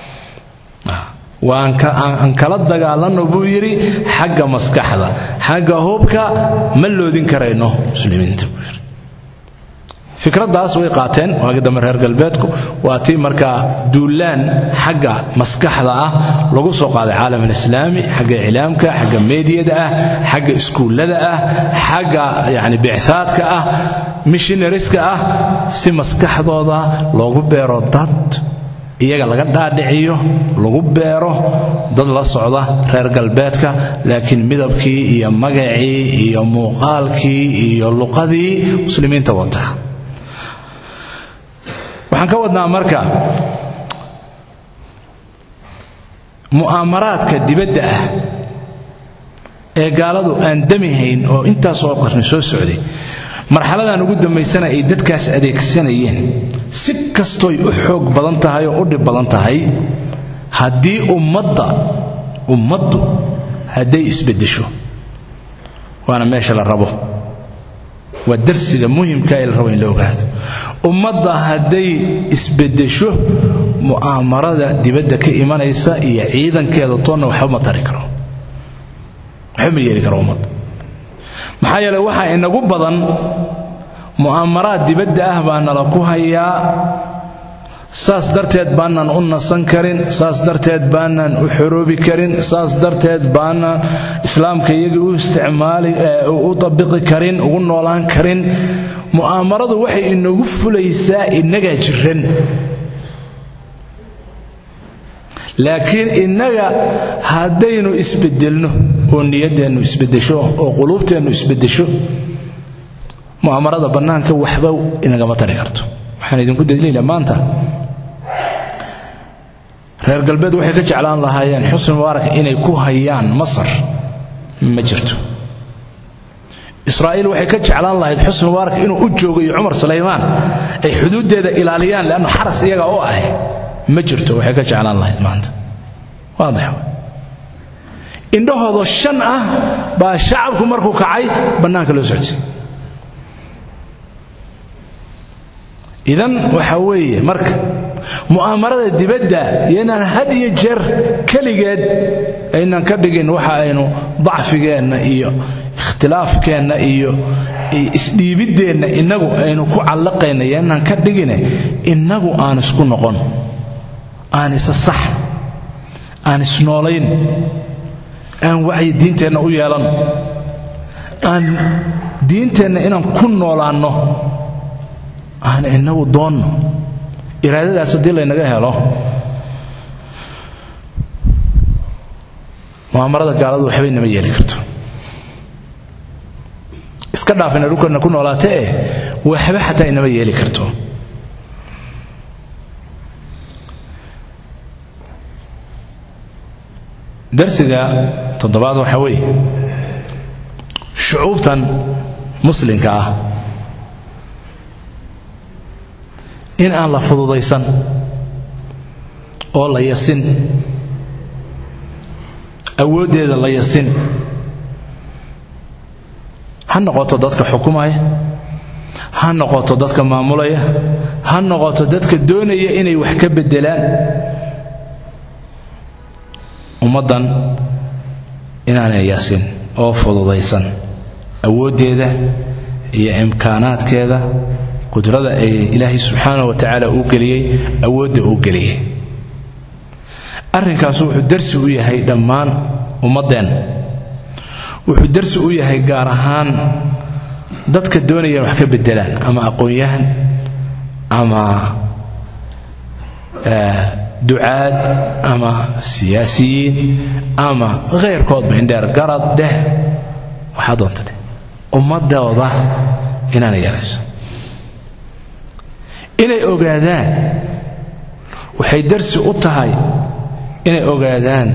waan kala dagaalanno buu yidhi xagga maskaxda xagga hubka ma loodin karayno muslimiinta buu yidhi fikraddaas way qaateen waagi dambe reer galbeedku waa tii markaa duulaan xagga maskaxda ah lagu soo qaaday caalam alislaami xagga iclaamka xagga meediyada ah xagga iskuullada ah xagga yani bicthaadka ah mishinariska ah si maskaxdooda loogu beero dad iyaga laga dhaadhiciyo lagu beero dad la socda reer galbeedka laakiin midabkii iyo magacii iyo muuqaalkii iyo luqadii muslimiinta wata waxaan ka wadnaa marka mu'aamaraadka dibadda ah ee gaaladu aan damihayn oo intaasoo qarni soo socday marxaladan ugu dambaysana ay dadkaas adeegsanayeen si kastooy u xoog badan tahay oo u dhib badan tahay haddii ummadda ummaddu hadday isbeddesho waana meesha la rabo waa darsiga muhimka ee la rabo in la ogaado ummadda hadday isbeddesho mu'aamarada dibadda ka imanaysa iyo ciidankeeda toonna waxba ma tari karo waxba ma yeeli karo ummadda maxaa yeele waxaa inagu badan mu'aamaraad dibadda ah baa nala ku hayaa saas darteed baanaan u nasan karin saas darteed baanaan u xoroobi karin saas darteed baanaan islaamka iyagii u isticmaali u tabiqi karin ugu noolaan karin mu'aamaradu waxay inagu fulaysaa innagaa jiran laakiin innaga haddaynu isbedelno oo niyaddeennu isbedesho oo quluubteennu isbedesho mu'aamarada bannaanka waxba inagama tari karto waxaan idinku daliila maanta reer galbeed waxay ka jeclaan lahaayeen xusni mubaarak inay ku hayaan masar ma jirto israa'iil waxay ka jeclaan lahayd xusni mubaarak inuu u joogo iyo cumar sulaymaan ay xuduuddeeda ilaaliyaan leannu xaras iyaga oo ah ma jirto waxay ka jeclaan lahayd maanta waadix indhahoodoo shan ah baa shacabku markuu kacay bannaanka loo socodsiy idan waxa weeye marka mu'aamarada dibadda yaynaan had iyo jeer keligeed aynaan ka dhigin waxa aynu dacfigeenna iyo ikhtilaafkeenna iyo isdhiibiddeenna innagu aynu ku callaqayna yaynaan ka dhigine innagu aan isku noqon aan isa sax aan isnoolayn aan wacyi diinteenna u yeelan aan diinteenna inaan ku noolaanno aan inagu doonno iraadadaas haddii laynaga helo mu'aamarada gaaladu waxbay nama yeeli karto iska dhaafina dhulkana ku noolaata eh waxba xataa inama yeeli karto darsiga toddobaad waxaa weeye shucuubtan muslimka ah in aan la fududaysan oo la yasin awooddeeda la yasin ha noqoto dadka xukumaya ha noqoto dadka maamulaya ha noqoto dadka doonaya inay wax ka beddelaan ummaddan inaanay yasin oo fududaysan awooddeeda iyo imkaanaadkeeda qudrada ay ilaahay subxaana wa tacaala uu geliyey awoodda uu geliyey arrinkaasu wuxuu darsi u yahay dhammaan ummaddeen wuxuu darsi u yahay gaar ahaan dadka doonayaan wax ka beddelaan ama aqoon-yahan ama ducaad ama siyaasiyiin ama khayrkoodba indheer garad dheh waxaa doonta dheh ummadooda inaana yarayso inay ogaadaan waxay darsi u tahay inay ogaadaan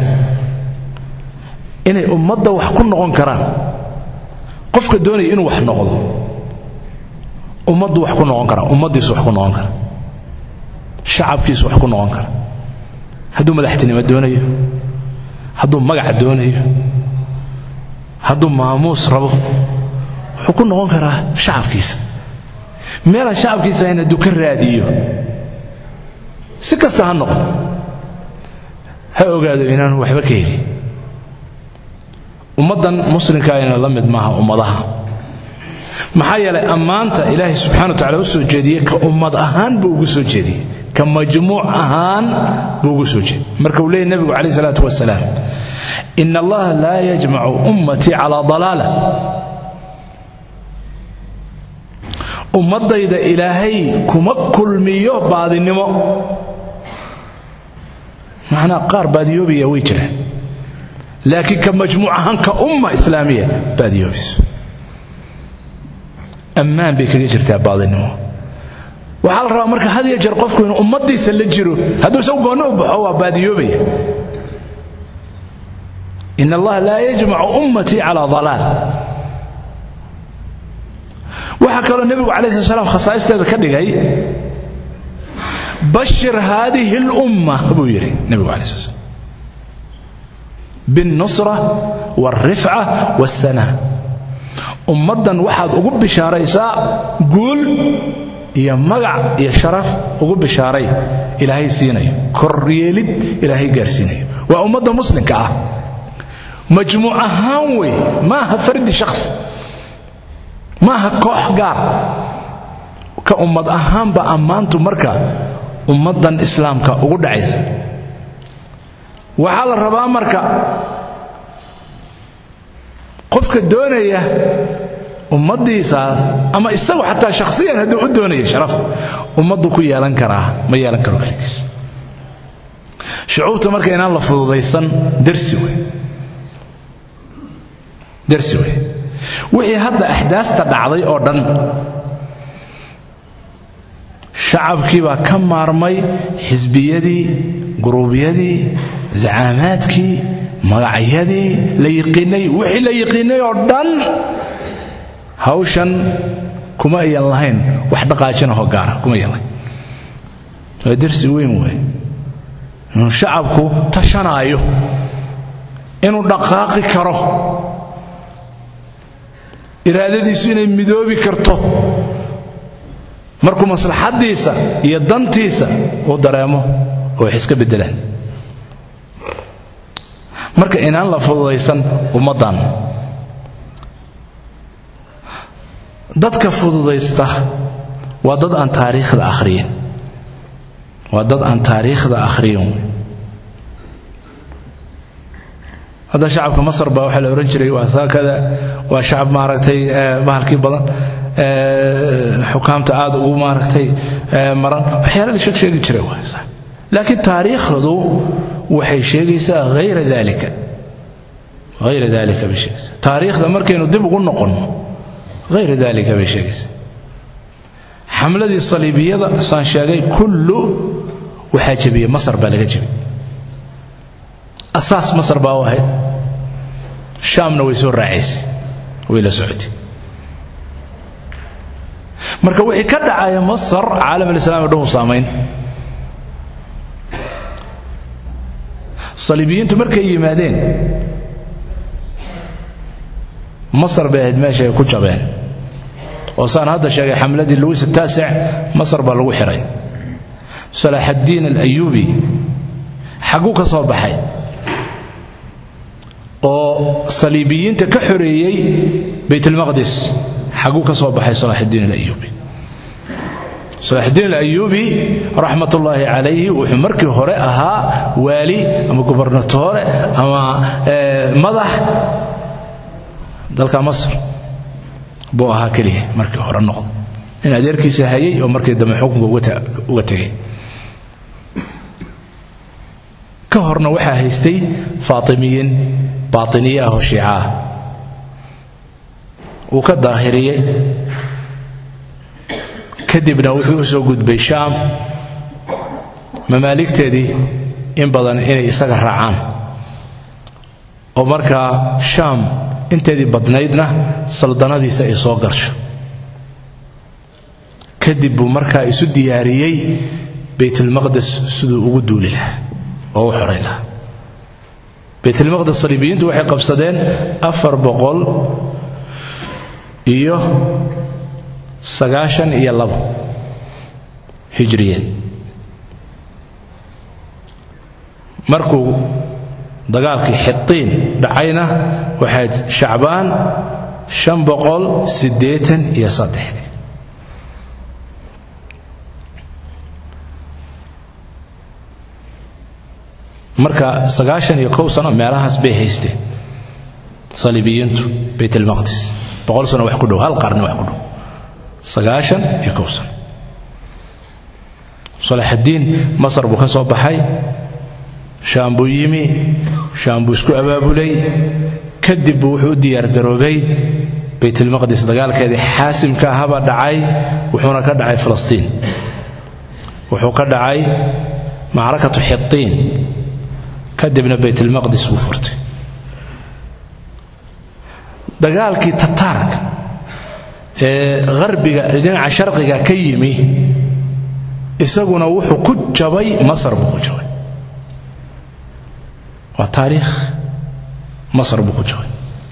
inay ummadda wax ku noqon karaan qofka doonaya inuu wax noqdo ummaddu wax ku noqon kara ummaddiisu wax ku noqon kara shacabkiisu wax ku noqon kara hadduu madaxtinimo doonayo hadduu magac doonayo hadduu maamuus rabo wuxuu ku noqon karaa shacabkiisa meelaan shacabkiisa ahayn hadduu ka raadiyo si kasta ha noqon ha ogaado inaanu waxba ka heli ummaddan muslimka ayna la mid maaha ummadaha maxaa yeelay ammaanta ilaahay subxana wa tacala u soo jeediyey ka ummad ahaan buu ugu soo jeediyey ka majmuuc ahaan buu ugu soo jeediyey marka uu leeyay nebigu calayh isalaatu wasalaam in allaha laa yajmacu ummatii calaa dalaala ummaddayda ilaahay kuma kulmiyo baadinimo macnaa qaar baadiyoobaya way jiraan laakiin ka majmuuc ahaan ka umma islaamiya baadiyoobayso ammaan bay kaga jirtaa baadinimo waxaa la rabaa marka had iyo jeer qofku inuu ummaddiisa la jiro hadduu isagu goonni u baxo waa baadiyoobaya in allaha laa yajmacu ummatii calaa dalaal waxaa kaloo nebigu calayi slat slam khasaa'isteeda ka dhigay bashir haadihi اlumma buu yidhi nebigu alai slat slam biاlnusra wاlrifca wاlsanaa ummaddan waxaad ugu bishaaraysaa guul iyo magac iyo sharaf ugu bishaaray ilaahay siinayo koryeelid ilaahay gaarsiinayo waa ummadda muslimka ah majmuuc ahaan wey maaha fardi shakhsi maaha koox gaar ka ummad ahaanba ammaantu marka ummaddan islaamka ugu dhacaysa waxaa la rabaa marka qofka doonaya ummaddiisa ama isagu xataa shakhsiyan hadduu u doonaya sharaf ummaddu ku yeelan karaa ma yeelan karo kaligiis shucuubta marka inaan la fududaysan darsi wey darsi wey wixii hadda axdaasta dhacday oo dhan shacabkii baa ka maarmay xisbiyadii guruubyadii zacaamaadkii magacyadii la yiqiinay wixii la yiqiinay oo dhan hawshan kuma ayan lahayn wax dhaqaajinahoo gaara kuma ayan lahayn waa darsi weyn wey inuu shacabku tashanaayo inuu dhaqaaqi karo iraadadiisu inay midoobi karto markuu maslaxaddiisa iyo dantiisa uu dareemo oo wax iska beddelaan marka inaan la fududaysan ummaddan dadka fududaysta waa dad aan taariikhda akhriyin waa dad aan taariikhda akhriyin hadda shacabka masar baa waxaa la odhan jiray waa saakada waa shacab maaragtay bahalkii badan xukaamta aad ugu maaragtay maran waxyaala la sheeg sheegi jiray laakiin taariikhdu waxay sheegaysaa hayra dalika hayra dalika bay sheegaysaa taariikhda markaynu dib ugu noqonno hayra dalika bay sheegaysaa xamladii saliibiyada saan sheegay kullu waxaa jebiyey masar baa laga jebiyey asaas masar baa u ahayd shaamna way soo raacaysay way la socotay marka wixii ka dhacaya masar caalam alislaam o dhan u saamayn saliibiyiintu markay yimaadeen masar bay ahayd meesha ay ku jabeen oo saan hadda sheegay xamladii luwis ataasic masar baa lagu xihay salaaxaddiin alayuubi xagguu ka soo baxay oo saliibiyiinta ka xoreeyey baytulmaqdis xagguu ka soo baxay salaaxuddiin alayuubi salaaxuddiin alayuubi raxmat ullaahi calayhi wuxuu markii hore ahaa waali ama gubernatore ama madax dalka masr buu ahaa keliya markii hore noqda in adeerkiisa hayay oo markii dambe xukunka uga tegay ka horna waxaa haystay faatimiyiin baatiniye ah oo shiica ah wuu ka daahiriyey kadibna wuxuu u soo gudbay shaam mamaaligteedii in badan inay isaga raacaan oo markaa shaam inteedii badnaydna saldanadiisa ay soo garsho kadib buu markaa isu diyaariyey baytulmaqdes siduu ugu duuli lahaa oo u xoray lahaa baytulmaqdes saliibiyiintu waxay qabsadeen afar boqol iyo sagaashan iyo labo hijriyeed markuu dagaalkii xitiin dhacayna waxayd shacbaan shan boqol siddeetan iyo saddexdii marka sagaashan iyo kow sano meelahaas bay haysteen saliibiyiintu baytalmaqdis boqol sano wax ku dhow hal qarni wax ku dhow sagaashan iyo kow sano salaaxaddiin masar buu ka soo baxay shaam buu yimi shaam buu isku abaabulay kadib buu wuxuu u diyaargaroobay baytulmaqdis dagaalkeedii xaasimka ahabaa dhacay wuxuuna ka dhacay falastiin wuxuu ka dhacay macrakatu xitiin kadibna baytulmaqdis buu furtay dagaalkii tataarka ee qarbiga dhinaca sharqiga ka yimi isaguna wuxuu ku jabay masar buu ku jabay waa taariikh masar buu ku jabay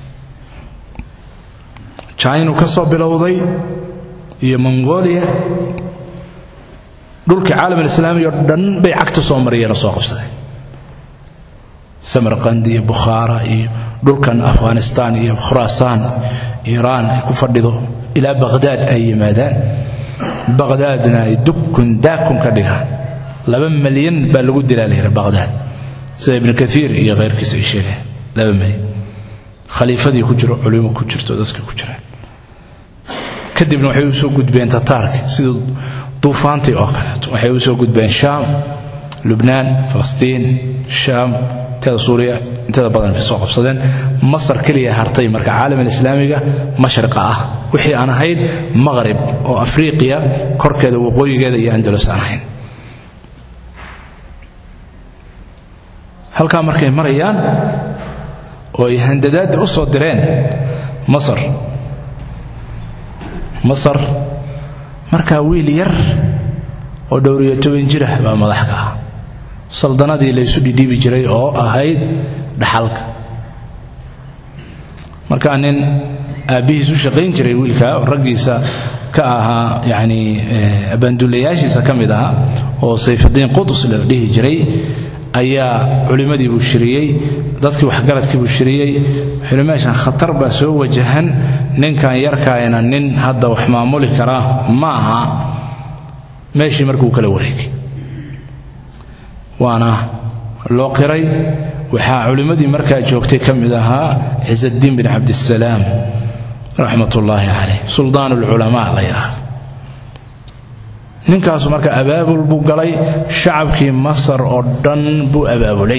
jinu ka soo bilowday iyo mongolia dhulkii caalamalislaami oo dhan bay cagta soo mariyeen oo soo qabsadeen samarqand iyo bukhaara iyo dhulkan afghanistaan iyo khuraasaan iiraan ay ku fadhido ilaa baqhdaad ay yimaadaan baqhdaadna ay dukun daakun ka dhigaan laba malyan baa lagu dilaa layidhi baqhdaad sida ibnu kaiir iyo khayrkiis ay sheegeen laba malyan khaliifadii ku jiro culimo ku jirto dadka ku jiraan kadibna waxay u soo gudbeen tataarki sidii duufaantii oo kaleeto waxay u soo gudbeen shaam lubnaan falastiin shaam inteeda suuriya inteeda badan bay soo qabsadeen masar keliya hartay marka caalamul islaamiga mashriqa ah wixii aan ahayd maqrib oo afriiqiya korkeeda waqooyigeeda iyo andalus aan ahayn halkaa markay marayaan oo ay handadaadda u soo direen masar masar markaa wiil yar oo dhowriyo toban jirah baa madax ka ah saldanadii laysu dhidhiibi jiray oo ahayd dhaxalka markaa nin aabbihiis u shaqayn jiray wiilka raggiisa ka ahaa yacni abaandullayaashiisa ka mid ahaa oo sayfudiin qudus la dhihi jiray ayaa culimmadii buu shiriyey dadkii waxgaradkii buu shiriyey wuxuu meeshan khatar baa soo wajahan ninkan yarkaayna nin hadda wax maamuli karaa ma aha meeshii markuu kala wareegay waana loo qiray waxaa culimmadii markaa joogtay ka mid ahaa cisaddiin bin cabdisalaam raxmat ullaahi caleyh suldaan ulculamaa la yidhaahdo ninkaasu marka abaabul buu galay shacabkii masar oo dhan buu abaabulay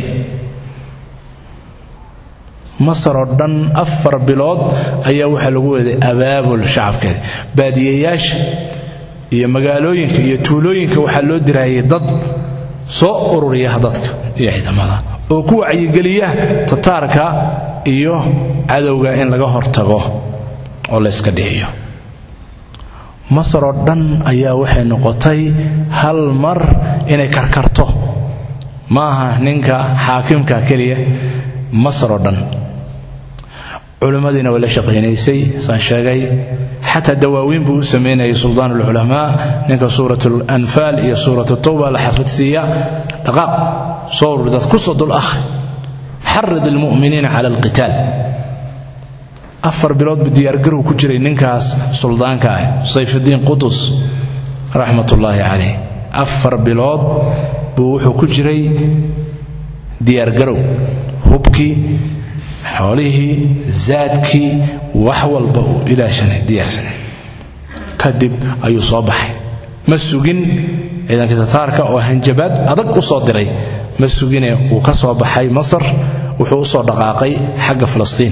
masar oo dhan afar bilood ayaa waxaa lagu weeday abaabul shacabkeeda baadiyeyaasha iyo magaalooyinka iyo tuulooyinka waxaa loo diraayay dad soo ururiya dadka iyo ciidamada oo ku wacyigeliya tataarka iyo cadowga in laga hortago oo la yska dhiciyo masar oo dhan ayaa waxay noqotay hal mar inay karkarto ma aha ninka xaakimka keliya masar oo dhan culimmadiina way la shaqaynaysay saan sheegay xataa dawaawiin buu u samaynayay suldaan ulculamaa ninka suurat alanfaal iyo suurat tawba la xafadsiiya dhaqaaq soo urur dad ku soo dul akhri xarid almu'miniina cala alqitaal afar bilood buu diyaargarow ku jiray ninkaas suldaanka ah sayfudiin qudus raxmat ullaahi caleyh afar bilood buu wuxuu ku jiray diyaargarow hubkii xoolihii zaadkii wax walba uu ilaashanay diyaarsanay kadib ayuu soo baxay ma sugin ciidankii tataarka oo hanjabaad adag u soo diray ma sugine wuu ka soo baxay masar wuxuu u soo dhaqaaqay xagga falastiin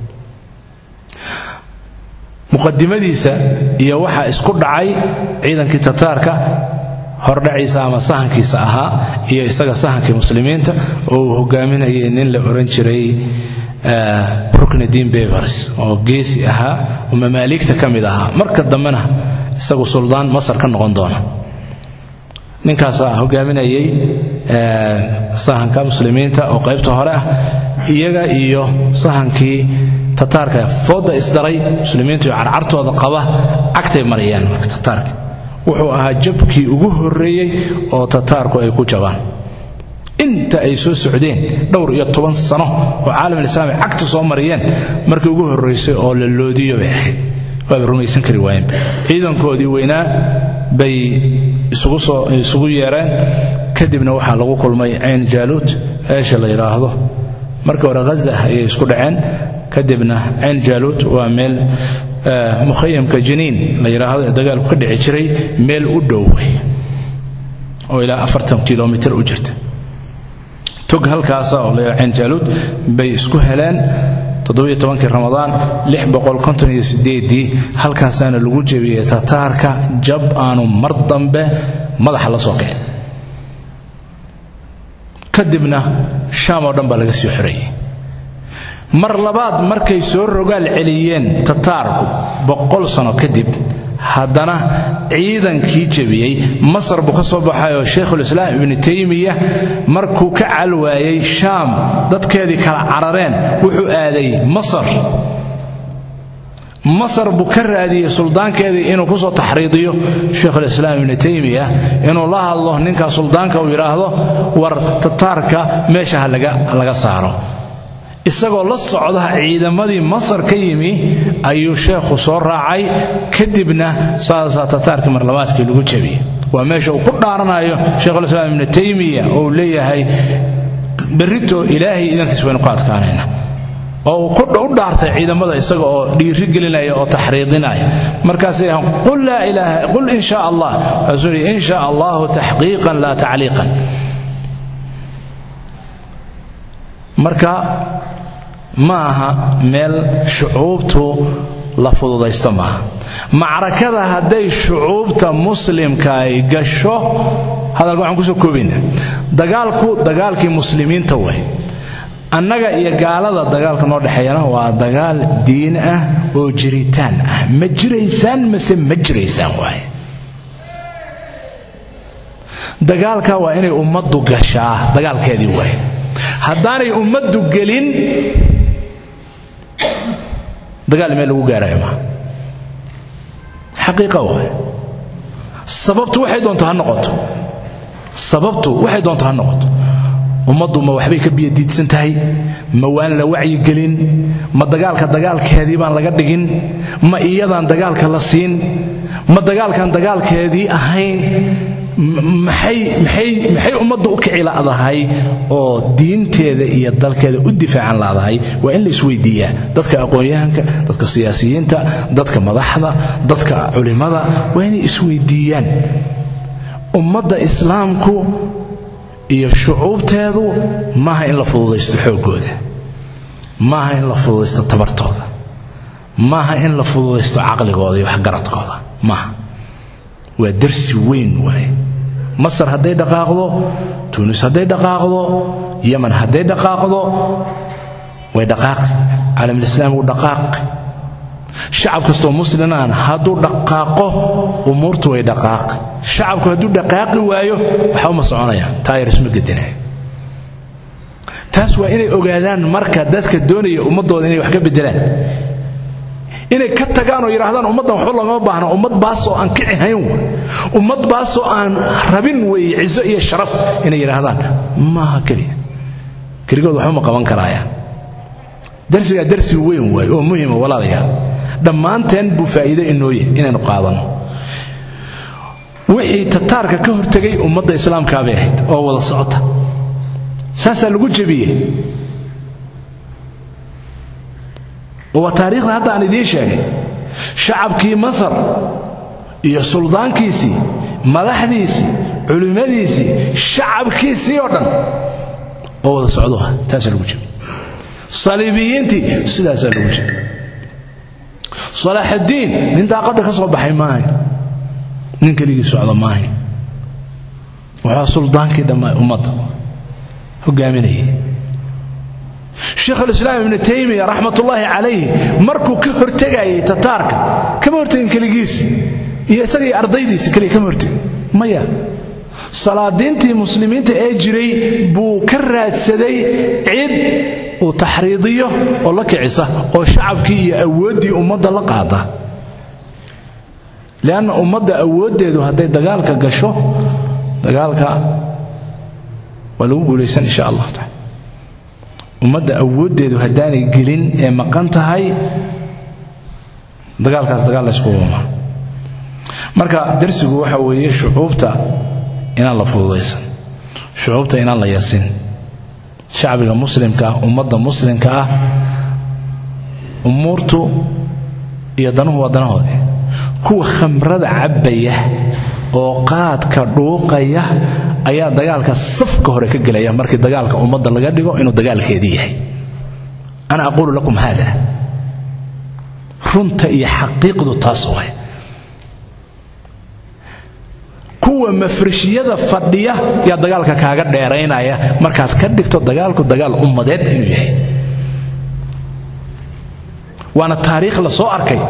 muqadimadiisa iyo waxaa isku dhacay ciidankii tataarka hordhaciisa ama sahankiisa ahaa iyo isaga sahankii muslimiinta oo uu hogaaminayay nin la ohan jiray ruknidin bevers oo geesi ahaa oo mamaaligta ka mid ahaa marka dambena isagu suldaan masar ka noqon doona ninkaasaa hogaaminayay sahanka muslimiinta oo qaybta hore ah iyaga iyo sahankii tataarka fooda isdaray muslimiintu iyo carcartooda qaba cagtay marayaan marka tataarka wuxuu ahaa jabkii ugu horreeyey oo tataarku ay ku jabaan inta ay soo socdeen dhowr iyo toban sano oo caalamalislaami cagta soo mariyeen markii ugu horraysay oo la loodiyo bay ahayd waaba rumaysan kari waayeen ciidankoodii weynaa bay isugu yeereen kadibna waxaa lagu kulmay cayn jaaluud meesha la yidhaahdo markii hore haza ayay isku dhaceen kadibna cayn jaaluud waa meel mukhayamka jiniin la yidhaahdo ee dagaalku ka dhici jiray meel u dhow oo ilaa afartan kilomitir u jirta tog halkaasa oo la cinjaaluud bay isku heleen toddobiyo tobankii ramadaan lix boqol konton iyo sideedii halkaasaana lagu jebiyey tataarka jab aanu mar dambe madaxa la soo kicin kadibna shaam oo dhan baa laga sii xoreeyey mar labaad markay soo rogaal celiyeen tataarku boqol sano kadib haddana ciidankii jebiyey masar buu ka soo baxayoo shaykhulislaam ibnu taymiya markuu ka calwaayey shaam dadkeedii kala carareen wuxuu aaday masar masar buu ka raadiyey suldaankeedii inuu ku soo taxriidiyo shaykhulislaam ibnu taymiya inuu la hadlo ninkaa suldaanka uu yidhaahdo war tataarka meesha ha laga saaro isagoo la socda ciidamadii masar ka yimi ayuu sheekhu soo raacay kadibna saasaa tataarkii marlabaadkii lagu jebiyey waa meesha uu ku dhaaranayo sheikhulislaam ibnu taymiya oo uu leeyahay berrito ilaahay idankiis waynu ku adkaanayna oo uu u dhaartay ciidamada isaga oo dhiiri gelinaya oo taxriidinaya markaasay yahaan qul laa ilaaha qul in shaa allah waxaasuu yidhi in shaa allahu taxqiiqan laa tacliiqan marka ma aha meel shucuubtu la fududaysto maaha macrakada hadday shucuubta muslimka ay gasho hadalka waxaan kusoo koobayna dagaalku dagaalkii muslimiinta way annaga iyo gaalada dagaalka noo dhexeeyana waa dagaal diin ah oo jiritaan ah ma jiraysaan mase ma jiraysaan waaye dagaalka waa inay ummaddu gashaa dagaalkeedii waaye haddaanay ummaddu gelin dagaal meel lagu gaarayo maa xaqiiqa waay sababtu waxay doonto ha noqoto sababtu waxay doonto ha noqoto ummaddu ma waxbay ka biyadiidsan tahay ma waan la wacyigelin ma dagaalka dagaalkeedii baan laga dhigin ma iyadaan dagaalka la siin ma dagaalkan dagaalkeedii ahayn maxay ummadda u kici la'dahay oo diinteeda iyo dalkeeda u difaacan la'dahay waa in la isweydiiyaa dadka aqoon-yahanka dadka siyaasiyiinta dadka madaxda dadka culimmada waa inay isweydiiyaan ummadda islaamku iyo shucuubteedu maaha in la fududaysto xooggooda maaha in la fududaysto tabartooda maaha in la fududaysto caqligooda iyo waxgaradkooda maaha waa darsi weyn waaye masar hadday dhaqaaqdo tunis hadday dhaqaaqdo yaman hadday dhaqaaqdo way dhaqaaqi caalamulislaam wuu dhaqaaqi shacab kastoo muslimaan hadduu dhaqaaqo umuurtu way dhaqaaqi shacabku hadduu dhaqaaqi waayo waxa uma soconayaan taayars ma gedinaya taas waa inay ogaadaan marka dadka doonaya ummadooda inay wax ka bedelaan inay ka tagaan oo yidhaahdaan ummaddan waxba loogama baahna ummad baasoo aan kici hayn wa ummad baasoo aan rabin weeye cizo iyo sharaf inay yidhaahdaan maaha keliya keligood waxba ma qaban karaayaan darsigaa darsi weyn waaye oo muhima walaalayaal dhammaanteen buu faa'iido inooye inaynu qaadanno wixii tataarka ka hortegay ummadda islaamkaabay ahayd oo wada socota saasaa lagu jebiyey waa taariikhda hadda aan idiin sheegay shacabkii masar iyo suldaankiisii madaxdiisii culimmadiisii shacabkiisii oo dhan oo wada socdoha taasaa lagu jebiyey saliibiyiintii sidaasaa lagu jebiyey salaaxuddiin nin daaqadda ka soo baxay maahay nin keligii socda maahay wuxuu suldaankii dhammaa ummadda hogaaminayay sheikhulislaam ibnu taymiya raxmatullaahi calayhi markuu ka hortegayay tataarka kama hortegin keligiis iyo isagii ardaydiisi keliya kama hortegin maya salaadiintii muslimiinta ee jiray buu ka raadsaday cid uu taxriidiyo oo la kicisa oo shacabkii iyo awooddii ummadda la qaada lianna ummadda awooddeedu hadday dagaalka gasho dagaalka waa lagu guulaysan insha allah taala ummadda awooddeedu haddaanay gelin ee maqan tahay dagaalkaas dagaal layskuuma marka darsigu waxa weeye shucuubta inaan la fududaysan shucuubta inaan la yasin shacbiga muslimka ah ummadda muslimka ah umuurtu iyo danuhu waa danahoodii kuwa khamrada cabbaya oo qaadka dhuuqaya ayaa dagaalka safka hore ka gelaya markii dagaalka ummadda laga dhigo inuu dagaalkeedii yahay ana aquulu lakum haada runta iyo xaqiiqdu taas way kuwa mafrishiyada fadhiya yaa dagaalka kaaga dheeraynaya markaad ka dhigto dagaalku dagaal ummadeed inuu yahay waana taariikh la soo arkay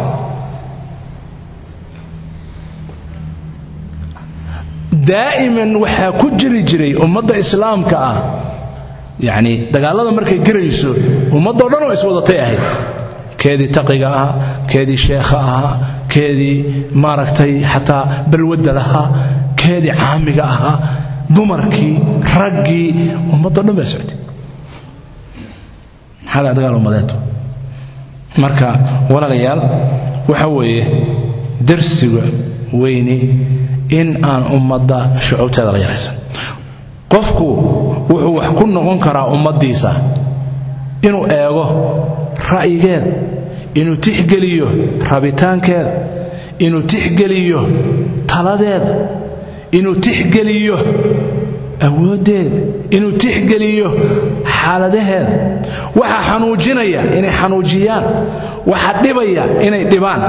daa'iman waxaa ku jiri jiray ummadda islaamka ah yacni dagaallada markay gerayso ummaddoo dhan oo iswadatay ahayd keedii taqiga ahaa keedii sheekha ahaa keedii maaragtay xataa balwadda lahaa keedii caamiga ahaa dumarkii raggii ummaddoo dhan baa soctay maxaa daa dagaal ummadeed marka walaalayaal waxa weeye darsiga weyni in aan ummadda shucuubteeda la yaraysan qofku wuxuu wax ku noqon karaa ummaddiisa inuu eego ra'yigeeda inuu tixgeliyo rabitaankeeda inuu tixgeliyo taladeeda inuu tixgeliyo awooddeeda inuu tixgeliyo xaaladaheeda waxa xanuujinaya inay xanuujiyaan waxa dhibaya inay dhibaan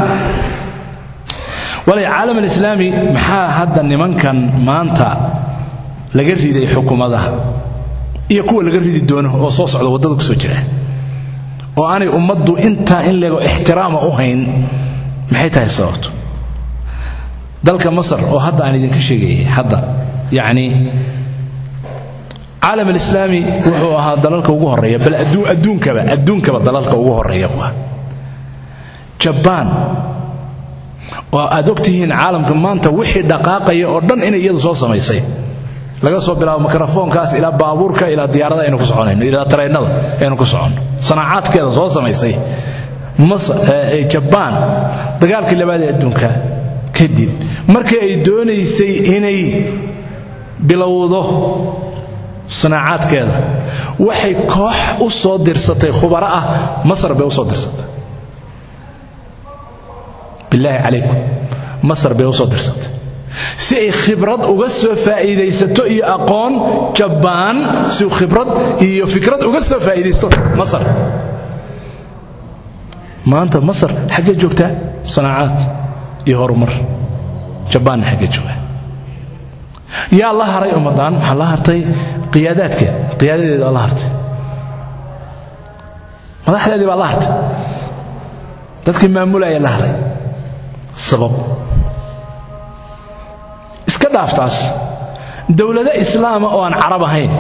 walay caalam alislaami maxaa hadda nimankan maanta laga riday xukuumadaha iyo kuwa laga ridi doono oo soo socda waddada ku soo jira oo aanay ummaddu intaa in leego ixtiraama u hayn maxay tahay sababtu dalka masar oo hadda aan idinka sheegayay hadda yacni caalam alislaami wuxuu ahaa dalalka ugu horreeya bal adduunkaba adduunkaba dalalka ugu horreeya waa jabaan oo aad ogtihiin caalamka maanta wixii dhaqaaqaya oo dhan inay iyadu soo samaysay laga soo bilaabo mikrofoonkaas ilaa baabuurka ilaa diyaarada aynu ku soconayno ilaa tareennada aynu ku soconno sanaacaadkeeda soo samaysay jabaan dagaalkii labaad ee adduunka kadib markii ay doonaysay inay bilowdo sanaacaadkeeda waxay koox u soo dirsatay khubaro ah masar bay u soo dirsatay bilaahi calaykum masar bay u soo dirsatay si ay khibrad uga soo faa'iidaysato iyo aqoon jabbaan si uu khibrad iyo fikrad uga soo faa'iidaysto masar maanta masar xaggee joogtaa sanaacaad iyo horumar jabbaanna xaggee jooga yaa la haray ummaddaan waxaa la hartay qiyaadaadkeeda qiyaadadeeda waa la hartay madaxdeedii baa la hartay dadkii maamulaya la haray sabab iska dhaaftaas dowlado islaama oo aan carab ahayn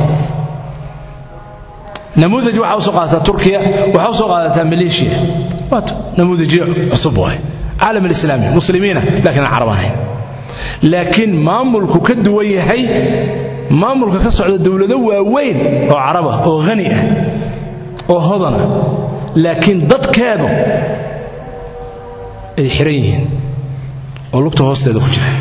namuudaj waxaa u soo qaadataa turkiya waxaa u soo qaadataa maleeshiya waata namuudajyo cusub waay caalam alislaami muslimiina laakiin aan carab ahayn laakiin maamulku ka duwan yahay maamulka ka socda dowlado waaweyn oo carab ah oo hani ah oo hodana laakiin dadkeedu ay xiran yihiin oo lugta hoosteeda ku jira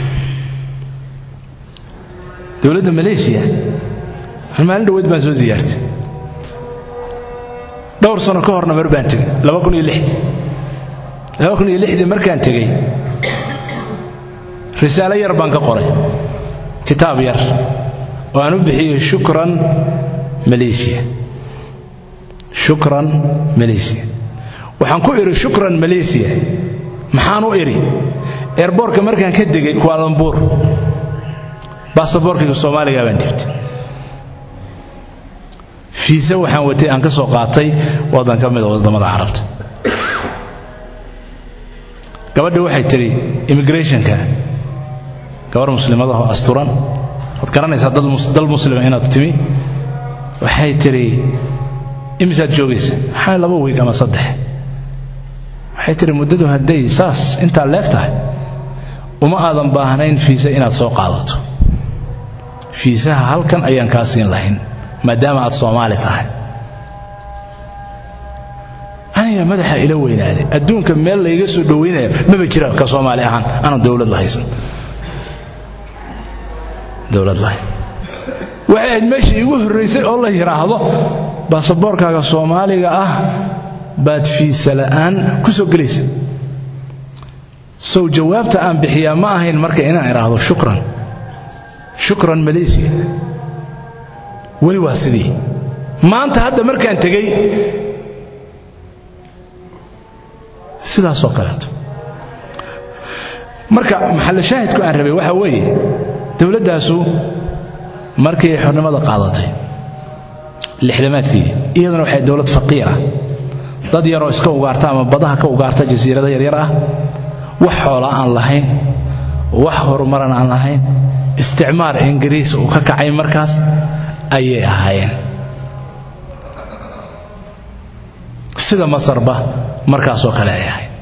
dowladda maleeshiya an maalin dhaweyd baan soo siyaartay dhowr sano ka horna mar baan tegey dii markaan tegey risaalo yar baan ka qoray kitaab yar oo aan u bixiyey shukran maleesiya shukran maleesiya waxaan ku idhi shukran maleesiya maxaan u idhi eerboorka markaan ka degay kuaalambuur baasaboorkayga soomaaliga baan dhibtay fiise waxaan watay aan ka soo qaatay waddan ka mida waddamada carabta gabadhi waxay tidhi immigrationka gabarh muslimadahoo asturan waad garanaysaa dal muslima inaad timi waxay tidhi imisaad joogaysa maxaa laba wiig ama saddex waxay tidhi muddadu hadday saas intaa leeg tahay uma aadan baahnayn fiise inaad soo qaadato fiisaha halkan ayaan kaa siin lahayn maadaama aad soomaali tahay aniga madaxa ila weynaaday adduunka meel layga soo dhowaynaya maba jira ka soomaali ahaan aanan dowlad lahaysan dowlad lahayn waxay ahayd meeshii iigu horraysay oo la yidhaahdo baasaboorkaaga soomaaliga ah baad fiisa la'aan ku soo gelaysa sow jawaabta aan bixiyaa ma ahayn marka inaan idhaahdo shukran shukran malaysiya weli waa sidii maanta hadda markaan tegey sidaasoo kaleeto marka maxallo shaahidku aan rabay waxaa weeye dowladdaasu markii ay xornimada qaadatay lixdamaadkii iyaduna waxay dowlad faqiira dad yaroo iska ugaarta ama badaha ka ugaarta jasiirada yaryar ah wax xoola aan lahayn wax horumaran aan lahayn isticmaar ingiriis uu ka kacay markaas ayay ahaayeen sida masarba markaasoo kale ay ahayd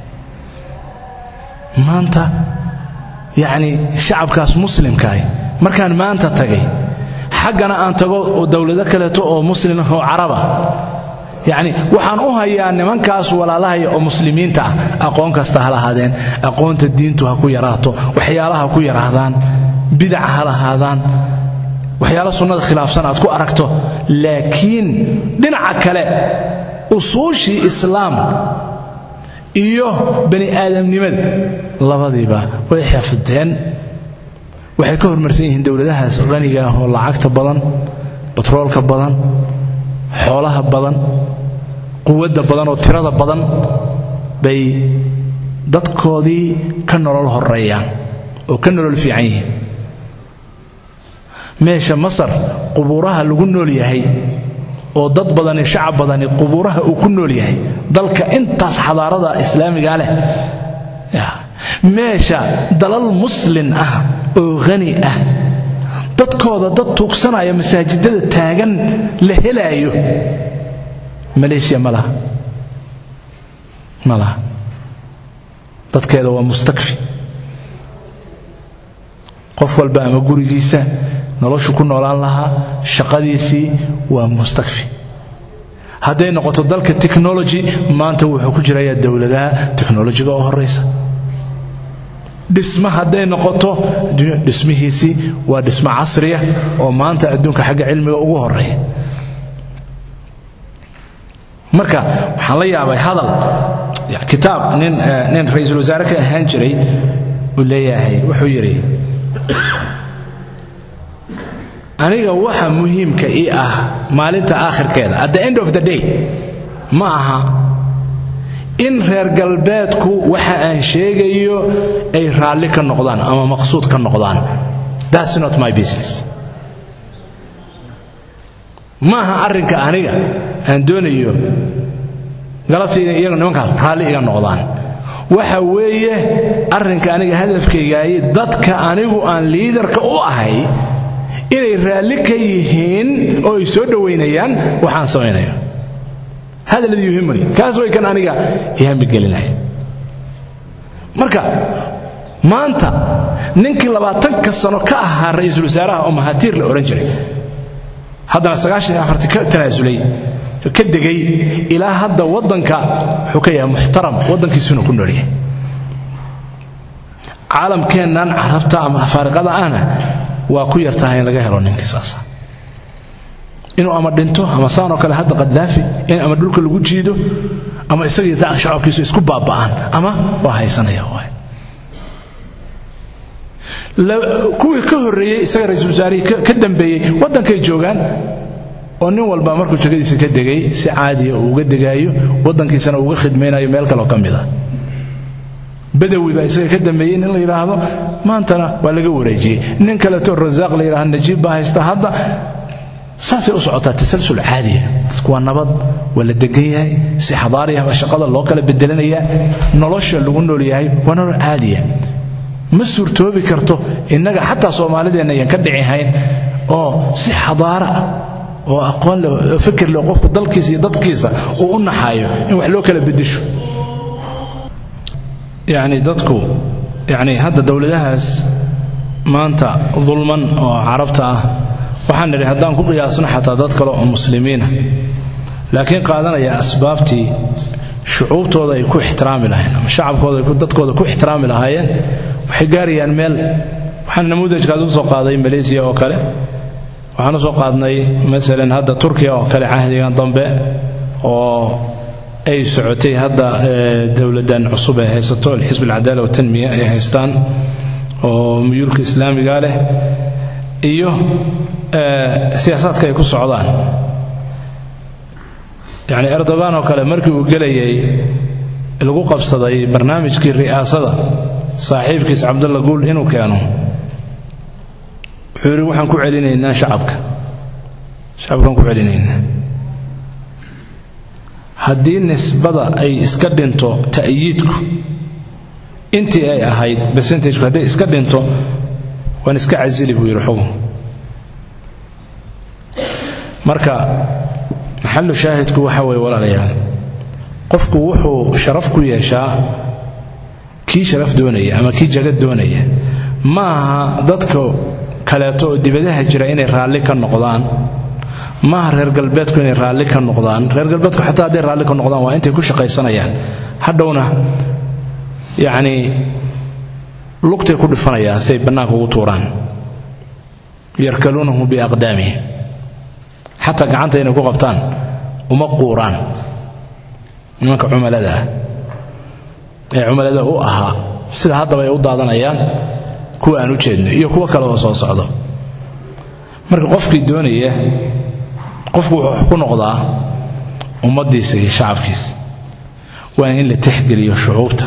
maanta yacni shacabkaas muslimkaah markaan maanta tagay xaggana aan tago oo dowlado kaleeto oo muslim oo caraba yacni waxaan u hayaa nimankaas walaalahaya oo muslimiinta ah aqoon kasta ha lahaadeen aqoonta diintu ha ku yaraato waxyaalaha ku yaraadaan bidaca ha lahaadaan waxyaala sunnada khilaafsan aad ku aragto laakiin dhinaca kale usuushii islaamka iyo bani aadamnimada labadiiba way xafdeen waxay ka hormarsan yihiin dowladahaas qaniga ah oo lacagta badan batroolka badan xoolaha badan quwadda badan oo tirada badan bay dadkoodii ka nolol horeeyaan oo ka nolol fiican yihiin meesha masar qubuuraha lagu nool yahay oo dad badani shacab badani qubuuraha uu ku nool yahay dalka intaas xadaarada islaamiga leh meesha dalal muslin ah oo hani ah dadkooda dad tuugsanaya masaajidada taagan la helaayo maleeshiya ma laha ma laha dadkeeda waa mustakfi qof walba ama gurigiisa noloshu ku noolaan lahaa shaqadiisii waa mustakfi hadday noqoto dalka technology maanta wuxuu ku jirayaa dowladaha technolojiga oo horaysa dhisma hadday noqoto dhismihiisii waa dhismo casriya oo maanta adduunka xagga cilmiga ugu horeeya marka waxaan la yaabay hadal kitaab nin nin ra-iisul wasaare ka ahaan jiray uu leeyahay wuxuu yidhi aniga waxa muhiimka ii ah maalinta aakhirkeeda at the end of the day ma aha in reer galbeedku waxa aan sheegayo ay raalli ka noqdaan ama maqsuud ka noqdaan that's not my business ma aha arrinka aniga aan doonayo galabtayda iyaga nimankaas raalli iga noqdaan waxa weeye arrinka aniga hadafkaygaaye dadka anigu aan liidarka u ahay inay raalli ka yihiin oo ay soo dhowaynayaan waxaan samaynayo hada ladii yuhimuni kaas way kan aniga ihamigelinaya marka maanta ninkii labaatanka sano ka ahaa ra-iisul wasaaraha oo mahatiir la odhan jiray haddana sagaashan iyo afartii ka tanaasulay ka degay ilaa hadda waddanka wuxuu ka yahay muxtaram waddankiisuna ku nool yahay caalamkeennan carabta ama afaariqada ahna waa ku yartahay in laga helo ninkii saasa inuu ama dhinto ama saanoo kale hadda qadaafi in ama dhulka lagu jiido ama isagii shacabkiisu isku baaba'aan ama waa haysanaya waay kuwii ka horreeyey isaga ra-iisul wasaarihii ka dambeeyey waddankay joogaan oo nin walba markuu jegadiisa ka degay si caadiya uu uga degaayo waddankiisana uuga khidmaynayo meel kaloo ka mid a badawi baa isaga ka dambeeyey nin la yidhaahdo maantana waa laga wareejiyey nin kaleto rasaaq la yidhahdo najiib baa haysta hadda saasay u socotaa tasalsul caadiya dadku waa nabad waa la degan yahay si xadaariya baa shaqada loo kala bedelanayaa nolosha lagu nool yahay waa nolol caadiya ma suurtoobi karto innaga xataa soomaalideenna ayaan ka dhici hayn oo si xadaara ah oo aqoon leh oo fikir leh qofku dalkiisa iyo dadkiisa uu u naxaayo in wax loo kala bedesho yacni dadku yacni hadda dowladahaas maanta dulman oo carabta ah waxaan nidhi haddaan ku qiyaasno xataa dad kale oo muslimiina laakiin qaadanaya asbaabtii shucuubtooda ay ku ixtiraami lahayn ama shacabkooda dadkooda ku ixtiraami lahaayeen waxay gaarayaan meel waxaan namuudajkaas u soo qaaday maleysiya oo kale waxaan u soo qaadnay masalan hadda turkiya oo kale cahdigan dambe oo ay socotay hadda dowladdan cusub ay haysato alxisb alcadaala watanmiya ay haystaan oo muyuulka islaamiga leh iyo siyaasaadka ay ku socdaan yacni erdogan oo kale markii uu gelayay lagu qabsaday barnaamijkii ri'aasada saaxiibkiis cabdulla guul inuu keeno wuxuu yidhi waxaan ku celinaynaa shacabka shacabkaan ku celinaynaa haddii nisbada ay iska dhinto ta'yiidku intii ay ahayd bercentageku hadday iska dhinto waan iska casili buu yidhi xukun marka maxalu shaahidku waxa weeye walaalayaal qofku wuxuu sharaf ku yeeshaa kii sharaf doonaya ama kii jagad doonaya ma aha dadka kaleeto oo dibadaha jira inay raalli ka noqdaan maaha reer galbeedku inay raalli ka noqdaan reer galbeedku xataa hadday raalli ka noqdaan waa intay ku shaqaysanayaan hadhowna yacnii lugtay ku dhifanayaan si ay bannaanka ugu tuuraan yarkaluunahu biaqdaamihim xataa gacanta inay ku qabtaan uma quuraan nimanka cumalada ah ee cumalada u ahaa sida haddaba ay u daadanayaan kuwa aan u jeedno iyo kuwo kale oo soo socdo marka qofkii doonaya qofku wuxuu wax ku noqdaa ummaddiisa iyo shacabkiisa waa in la tixgeliyo shucuubta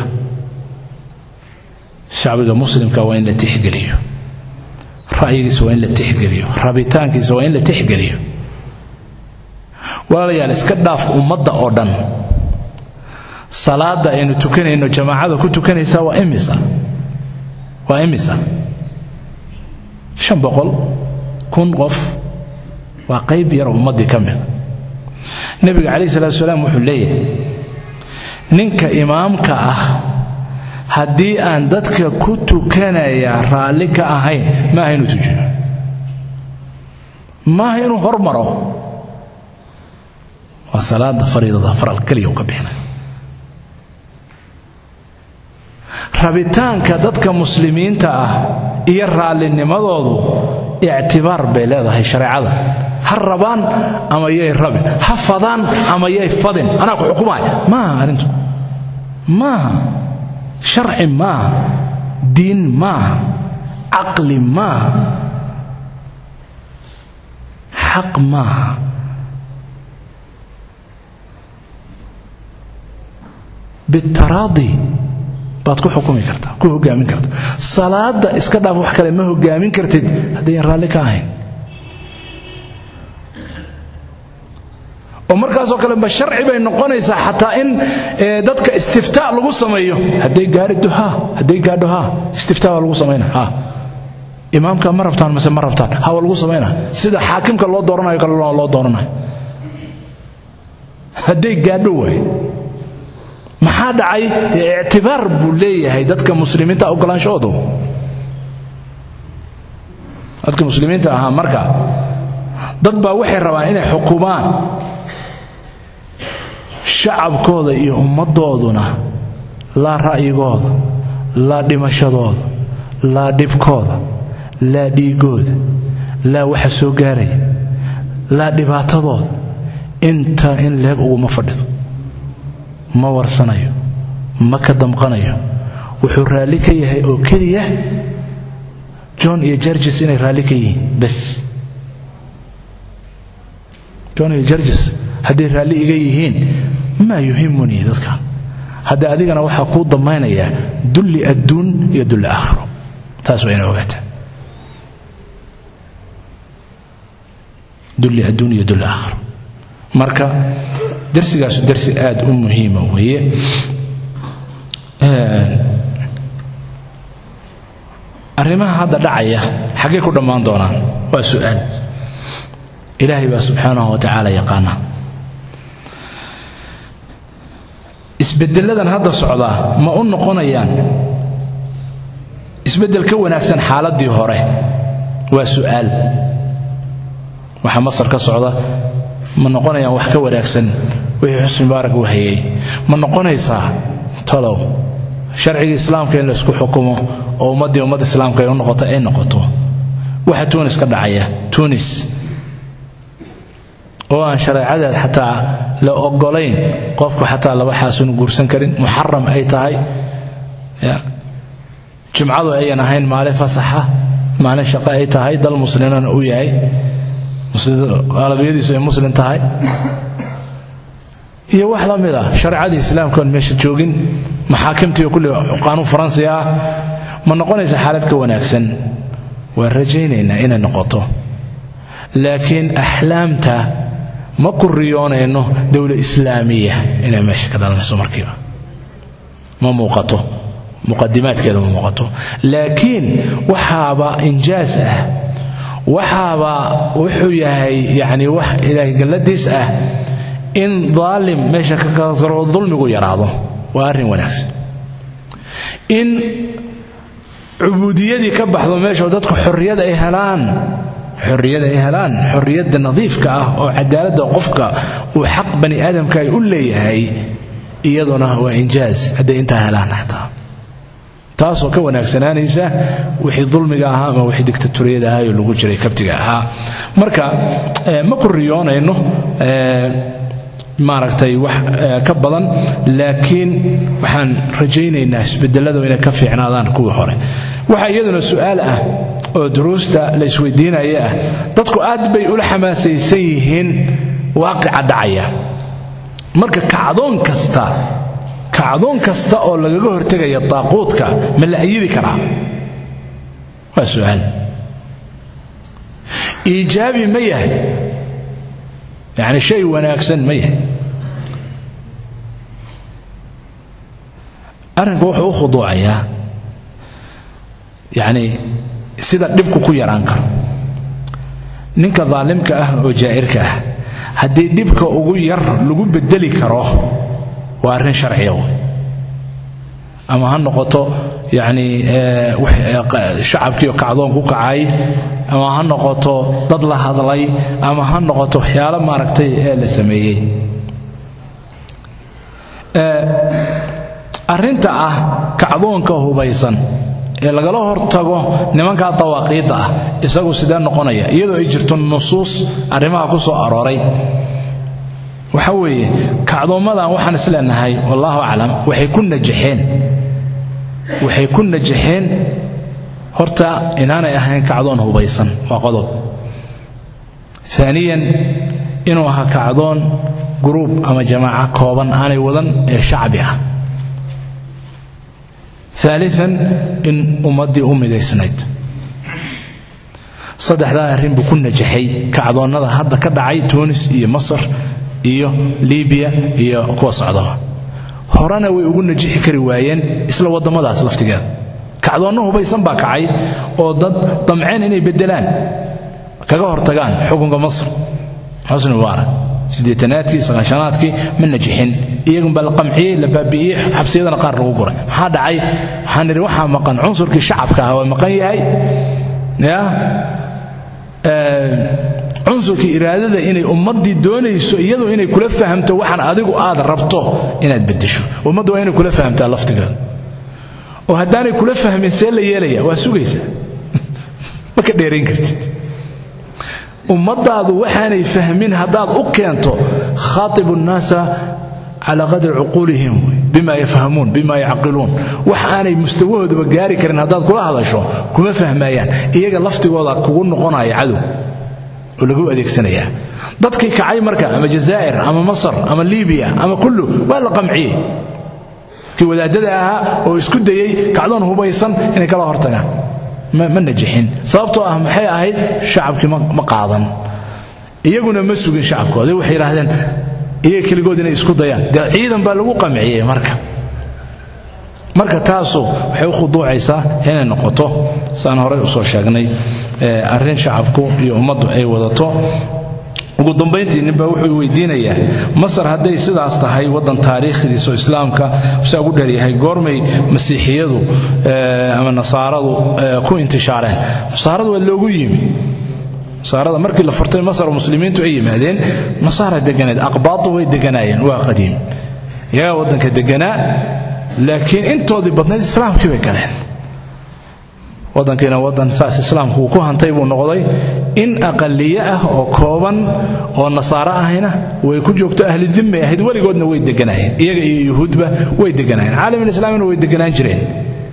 shacbiga muslimka waa in la tixgeliyo ra'yigiisa waa in la tixgeliyo rabitaankiisa waa in la tixgeliyo walaalayaal iska dhaaf ummadda oo dhan salaada aynu tukanayno jamaacada ku tukanaysaa waa imisa waa imisa shan boqol kun qof waa qayb yar ummaddii ka mida nebiga calayh salatu salaam wuxuu leeyahay ninka imaamka ah haddii aan dadka ku tukanaya raalli ka ahayn maaha inuu tujiyo maaha inuu hormaro waa salaada fariidada faral keliya uu ka bixinay rabitaanka dadka muslimiinta ah iyo raalinimadoodu ictibaar bay leedahay shareecada ha rabaan ama yay rabin ha fadaan ama yay fadin anaa ku xukumaaya maaha arrintu maaha sharci maaha diin maaha caqli maaha xaq maaha bitaraadi baad ku xukumi kartaa ku hogaamin karta salaada iska dhaaf wax kale ma hogaamin kartid haddayan raalli ka ahayn oo markaasoo kale ma sharci bay noqonaysaa xataa in dadka istiftaa lagu sameeyo hadday gaadhido ha hadday gaadho ha istiftaa waa lagu samayna ha imaamka ma rabtaan mase ma rabtaan ha waa lagu samayna sida xaakimka loo dooranayo kale loo dooranayo hadday gaadho waay maxaa dhacay dee ictibaar buu leeyahay dadka muslimiinta ogolaanshahoodu dadka muslimiinta ahaa marka dad baa waxay rabaan inay xukumaan shacabkooda iyo ummaddooduna laa ra'yigooda laa dhimashadooda laa dhibkooda laa dhiigooda laa waxa soo gaaraya laa dhibaatadooda inta in leeg uguma fadhido ma warsanayo ma ka damqanayo wuxuu raalli ka yahay oo keliya john iyo jarges inay raalli ka yihiin bes john iyo jarges hadday raalli iga yihiin maa yuhimunii dadkan hadda adigana waxaa kuu damaynayaa dulli adduun iyo dulli aakhiro taas waa ina ogaataa dulli adduun iyo dulli aakhiro marka darsigaasu darsi aad u muhiima weeye arrimaha hadda dhacaya xaggay ku dhammaan doonaan waa su'aal ilaahay baa subxaanahu wa tacaala yaqaana isbeddeladan hadda socdaa ma u noqonayaan isbeddel ka wanaagsan xaaladdii hore waa su'aal waxa masar ka socda ma noqonayaan wax ka wanaagsan wixii xusni mubaarak uu hayay ma noqonaysaa talow sharcigii islaamka in laysku xukumo oo ummaddii ummadda islaamka ay u noqoto ay noqoto waxa tuunis ka dhacaya tuunis oo aan shareecadeed xataa la ogolayn qofku xataa laba xaasunu guursan karin muxaram ay tahay jumcadu ayan ahayn maalin fasaxa maalin shaqo ay tahay dal muslimana uu yahay qalabiyadiisu ay muslim tahay iyo wax la mid ah shareecadii islaamka oon meesha joogin maxaakimtii kulli qaanuun faransi ah ma noqonaysa xaalad ka wanaagsan waan rajaynaynaa inay noqoto laakiin axlaamta ma ku riyoonayno dowla islaamiya inay meesha ka dhalanayso markiiba ma muuqato muqadimaadkeeda ma muuqato laakiin waxaaba injaas ah waxaaba wuxuu yahay yacni wax ilaahay galladiis ah in daalim meesha ka karo dulmigu yaraado waa arrin wanaagsan in cubuudiyadii ka baxdo meesha oo dadku xorriyad ay helaan xorriyad ay helaan xorriyadda nadiifka ah oo cadaaladda qofka uu xaq bani aadamka ay u leeyahay iyaduna waa injaaz hadday intaa helaan xataa taasoo ka wanaagsanaanaysa wixii dulmiga ahaa ama wixii dictatoriyada ahaa oo lagu jiray kabtiga ahaa marka ma ku riyoonayno maaragtay wax ka badan laakiin waxaan rajaynaynaa isbedeladu inay ka fiicnaadaan kuwii hore waxaa iyaduna su'aal ah oo duruusta la isweydiinaya ah dadku aad bay ula xamaasaysan yihiin waaqica dhacaya marka kacdoon kasta kacdoon kasta oo lagaga hortegaya daaquudka ma la ayidi karaa waa su'aal iijaabi ma yahay yacni shay wanaagsan ma yahay arrinku wuxuu u khuduucayaa yacni sida dhibku ku yaraan karo ninka daalimka ah oo jaa'irka ah haddii dhibka ugu yar lagu bedeli karo waa arrin sharciya wey ama ha noqoto yacni shacabkiioo kacdoon ku kacay ama ha noqoto dad la hadlay ama ha noqoto waxyaalo maaragtay ee la sameeyey arrinta ah kacdoonka hubaysan ee lagala hortago nimankaa dawaaqiidda ah isagu sidee noqonaya iyadoo ay jirto nusuus arrimaha ku soo arooray waxa weeye kacdoommadan waxaan is leenahay wallaahu aclam waxay ku najaxeen waxay ku najaxeen horta inaanay ahayn kacdoon hubaysan waa qodob aaniyan inuu ahaa kacdoon guruub ama jamaaca kooban aanay wadan ee shacbi ah aalian in ummaddii u midaysnayd saddexdaa arrin buu ku najaxay kacdoonnada hadda ka dhacay tunis iyo masar iyo libiya iyo kuwa socdaba horena way ugu najixi kari waayeen isla waddamadaas laftigeeda kacdoonno hubaysan baa kacay oo dad damceen inay beddelaan kaga hortagaan xukunka masr xusni mubaarak siddeetanaadkii sagaashanaadkii ma najixin iyagunbaa la qamciyey la baabi'iyey xabsiyadana qaar lagu guray maxaa dhacay waxaan nidhi waxaa maqan cunsurkii shacabka ah waa maqan yahay ya cunsurkii iraadada inay ummaddii doonayso iyadu inay kula fahamto waxaan adigu aad rabto inaad beddesho ummaddu waa inay kula fahamtaa laftigeeda oo haddaanay kula fahmin see la yeelaya waa sugaysaa ma ka dheerayn kartid ummadaadu waxaanay fahmin haddaad u keento khaatibu nnaasa calaa qadri cuquulihim bima yafhamuun bima yacqiluun wax aanay mustawahoodaba gaari karin haddaad kula hadasho kuma fahmayaan iyaga laftigooda kugu noqonaya cadow oo lagu adeegsanayaa dadkii kacay marka ama jazaa'ir ama masar ama libiya ama kullu waa la qamciyey dadkii wadaadada ahaa oo isku dayey kacdoon hubaysan inay kala hortagaan ma najixin sababtoo ah maxay ahayd shacabkii ma qaadan iyaguna ma sugin shacabkoodi waxay yidhaahdeen iyaga keligood inay isku dayaan dee ciidan baa lagu qamciyey marka marka taasu waxay u khuduucaysaa inay noqoto saan horey usoo sheegnay arrin shacabku iyo ummaddu ay wadato ugu dambayntii ninbaa wuxuu weydiinayaa masar hadday sidaas tahay waddan taariikhdiisa oo islaamka saa ugu dheeryahay goormay masiixiyadu ama nasaaradu ku intishaareen nasaaradu waa loogu yimi nasaarada markii la furtay masar oo muslimiintu ay yimaadeen nasaara deganeed aqbaadu way deganaayeen waa qadiim iyagaa waddanka deganaa laakiin intoodii badnayd islaamkii bay galeen waddankiina waddan saas islaamku uu ku hantay buu noqday in aqaliye ah oo kooban oo nasaaro ahayna way ku joogto ahli dimmay ahayd weligoodna way deganaayeen iyaga iyo yuhuudba way deganaayeen caalamulislaamina way deganaan jireen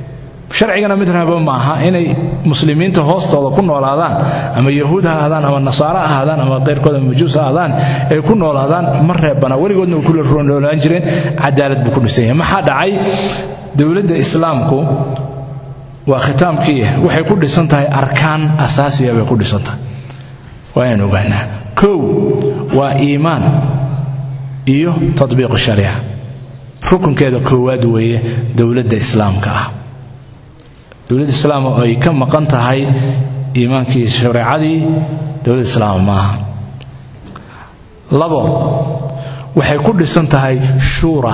sharcigana mid raba maaha inay muslimiinta hoostooda ku noolaadaan ama yahuud ha ahaadaan ama nasaaro ha ahaadaan ama keyrkood ama majuus ha ahaadaan ay ku noolaadaan ma reebana weligoodna way kula noolaan jireen cadaalad buu ku dhisan yahay maxaa dhacay dowladda islaamku waa khitaamkii waxay ku dhisan tahay arkaan asaasiya bay ku dhisan tahay waa inaan ogaanaa kow waa iimaan iyo tatbiiqu shariica rukunkeeda koowaad weeye dowladda islaamka ah dowladda islaam oo ay ka maqan tahay iimaankii shareecadii dowladda islaam maaha labo waxay ku dhisan tahay shuura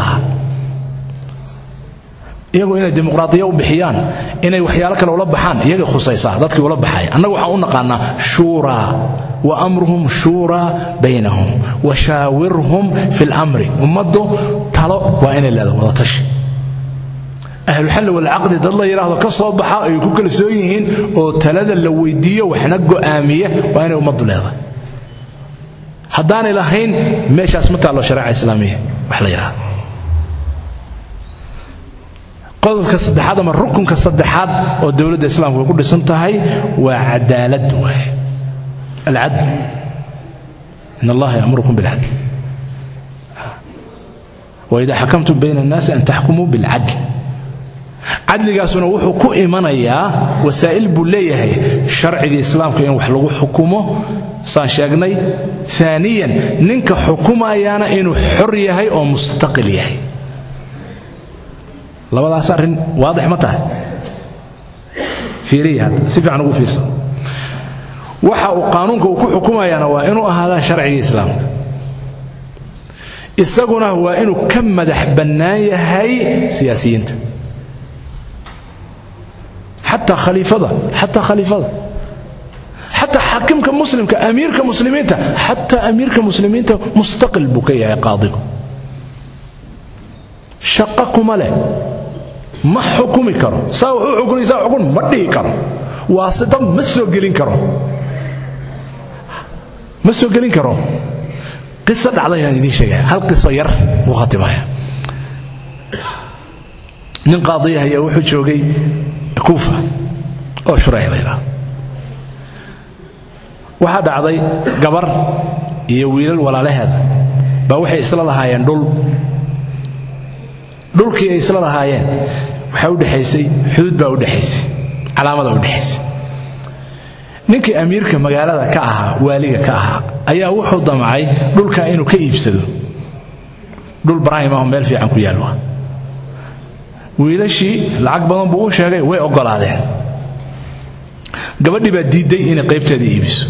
iyagu inay dimuqraadiya u bixiyaan inay waxyaalo kale ula baxaan iyagay khusaysaa dadkii ula baxay annaga waxaan u naqaanaa shuuraa wa amruhum shuuraa baynahum wa shaawirhum fi lamri ummaddu talo waa inay leedahay wadatashi ahluxalli walcaqdi dad la yidhaahdo ka soo baxa ay ku kalsoon yihiin oo talada la weydiiyo waxna go'aamiya waa inay ummaddu leedahay haddaanay lahayn meeshaas ma taallo shareeca islaamiya wax la yidhahdo qodobka saddexaad ama rukunka saddexaad oo dowladda islaamku ay ku dhisan tahay waa cadaalad waaye alcadl in allaha yamurukum bilcadl waida xakamtum bayna annaasi an taxkumuu bilcadl cadligaasuna wuxuu ku imanayaa wasaa'il buu leeyahay sharciga islaamka in wax lagu xukumo saan sheegnay aaniyan ninka xukumayaana inuu xor yahay oo mustaqil yahay labadaas arrin waadix ma tahay fiiriya hadda si fiican ugu fiirsan waxa uu qaanuunka uu ku xukumayaana waa inuu ahaadaa sharciga islaamka isaguna waa inuu ka madax bannaan yahay siyaasiyiinta xataa khaliifada xataa khaliifada xataa xaakimka muslimka amiirka muslimiinta xataa amiirka muslimiinta mustaqil buu ka yahay qaadigu shaqo kuma leh ma xukumi karo saa wuxuu xukunay saa xukun ma dhihi karo waasitad ma soo gelin karo ma soo gelin karo qiso dhacda inaan idiin sheegaya hal qiso yar buu khatimaya nin qaadiya ayaa wuxuu joogay kuufa oo shurayx la yidhaahdo waxaa dhacday gabar iyo wiilal walaalaheeda baa waxay isla lahaayeen dhul dhulkii ay isla lahaayeen waxaa u dhexaysay xuduud baa u dhexaysay calaamada u dhexaysay ninkii amiirka magaalada ka ahaa waaliga ka ahaa ayaa wuxuu damcay dhulkaa inuu ka iibsado dhul brahim aho meel fiican ku yaallo wiilashii lacag badan buu u sheegay way oggolaadeen gabadhii baa diidday inay qaybteeda iibiso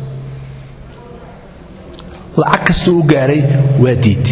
lacag kastuu u gaaray waa diidday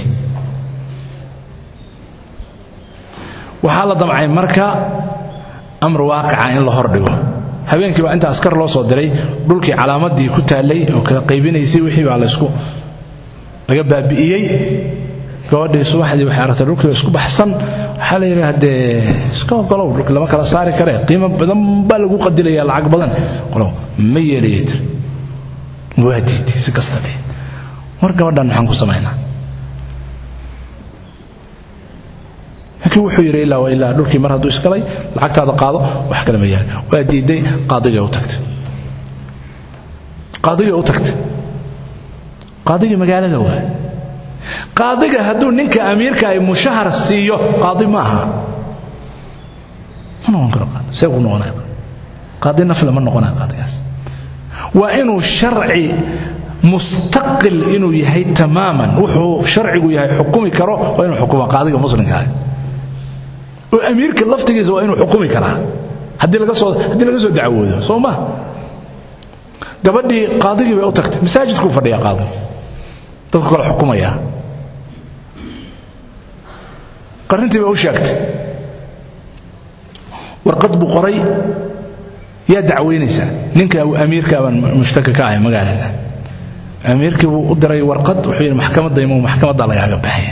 waxaa la damcay marka amar waaqica in la hordhigo habeenkii baa inta askar loo soo diray dhulkii calaamadii ku taallay oo kala qaybinaysay wixii baa laysku laga baabi'iyey gabadhii subaxdii waxay aragtay dhulkii isku baxsan waxaa la yidhi haddee iska ogolow dhulkii lama kala saari karee qiimo badan baa lagu qadilaya lacag badan qolow ma yeelaya tir waa diiday si kasta dheh war gabadhan maxaan ku samaynaa laakiin wuxuu yidhi ilaa wa ilaa dhulkii mar hadduu isgalay lacagtaada qaado wax kale ma yaali waa diiday qaadigay u tagtay qaadigay u tagtay qaadigii magaalada waa qaadiga hadduu ninka amiirka ay mushahar siiyo qaadi ma aha ma noqon karo qaadi see ku noqonaya qaadi nafle ma noqonaya qaadigaas waa inuu sharci mustaqil inuu yahay tamaaman wuxuu sharcigu yahay xukumi karo waa inuu xukuma qaadiga muslimka ah oo amiirka laftigiisa waa inuu xukumi karaa haddii laga soo haddii laga soo dacwoodo soo ma gabadhii qaadigii bay u tagtay masaajidkuu fadhiyaa qaadi dadku kale xukumaya qarintii bay u sheegtay warqad buu qoray yaa dacwaynaysaa ninka amiirka baan mushtaka ka ahay magaalada amiirkii buu u diray warqad wuxuu yidhi maxkamadda imo maxkamadda lagaaga baxaya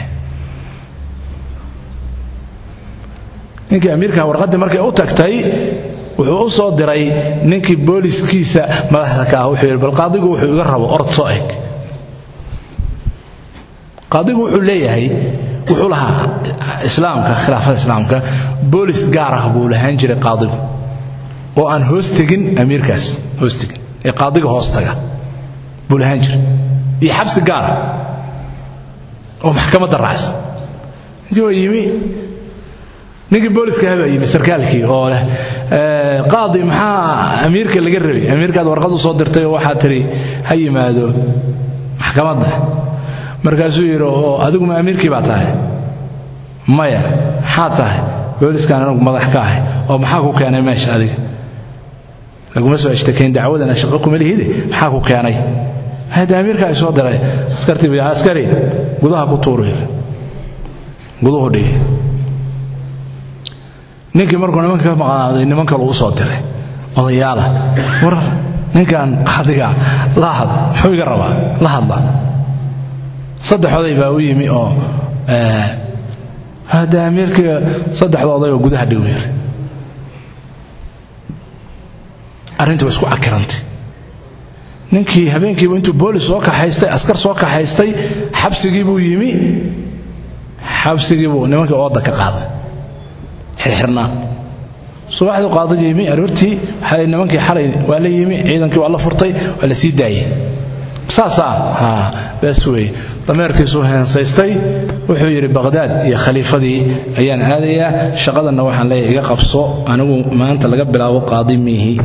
ninkii amiirka warqaddii markay u tagtay wuxuu u soo diray ninkii booliskiisa madaxda ka ah wuxuu yidhi bal qaadigu wuxuu iga rabo ord soo eg qaadigu wuxuu leeyahay wuxuu lahaa islaamka khilaafada islaamka boolis gaar ah buu lahaan jiray qaadigu oo aan hoos tegin amiirkaas hoos tegin ee qaadiga hoos taga buu lahaan jiray iyo xabsi gaara oo maxkamadda raacsan ninkii waa yimi ninkii booliska habaa yimi sarkaalkii oo leh qaadi maxaa amiirka laga rabay amiirkaad warqad u soo dirtay oo waxaa tidhi ha yimaado maxkamadda markaasuu yidhi oo adigu ma amiirkii baa tahay maya maxaa tahay booliskaan anagu madax ka ahay oo maxaa ku keenay meesha adiga laguma soo ashtakayn dacwadana shaqo kuma lihide maxaa ku keenay hada amiirka ay soo diray askartii askari gudaha ku tuuri guduhu dhigi ninkii markuu nimanka ka maqnaaday niman kale uu soo diray odayaala war ninkan adiga la had muxuu iga rabaa la hadla saddex oday baa u yimi oo hada amiirkii saddexda oday oo gudaha dhigu yiri arrintii waa isku cakirantay ninkii habeenkiibu intuu boolis soo kaxaystay askar soo kaxaystay xabsigii buu yimi xabsigii buu nimankii ooda ka qaaday xirxirnaa subaxdii qaadiga yimi aroortii waxaa nimankii xalay waa la yimi ciidankii waa la furtay waa la sii daayey saasaa ha bas weeye dameerkiisuu heensaystay wuxuu yidhi baqhdaad iyo khaliifadii ayaan aadayaa shaqadanna waxaan leeyahay iga qabso anigu maanta laga bilaabo qaadi miihi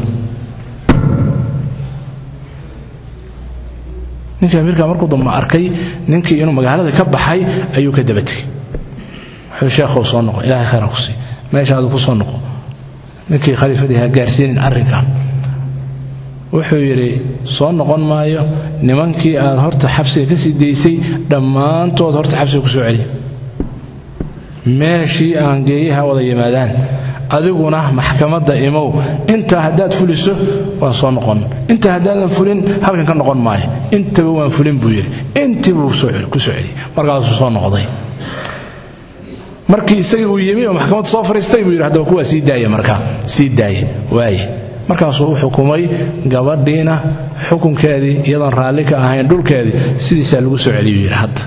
ninkii amiirka markuu dambe arkay ninkii inuu magaalada ka baxay ayuu ka daba tegey wuxuu sheekhow soo noqo ilaahay khayra ku sii meeshaadu ku soo noqo ninkii khaliifadii ha gaarsiinin arrinkan wuxuu yidhi soo noqon maayo nimankii aad horta xabsiga ka sii daysay dhammaantood horta xabsiga ku soo celi meeshii aan geeyaha wada yimaadaan adiguna maxkamadda imow intaa haddaad fuliso waan soo noqon intaa haddaadan fulin halkan ka noqon maayo intaba waan fulin buu yidhi intii buu ku soo celiyey markaasuu soo noqday markii isagii uu yimi oo maxkamadda soo fariistay buu yidhi haddaba kuwaa sii daaya markaa sii daaye waaye markaasuu u xukumay gabadhiina xukunkeedii iyadoon raalli ka ahayn dhulkeedii sidiisaa lagu soo celiyuu yidhi hadda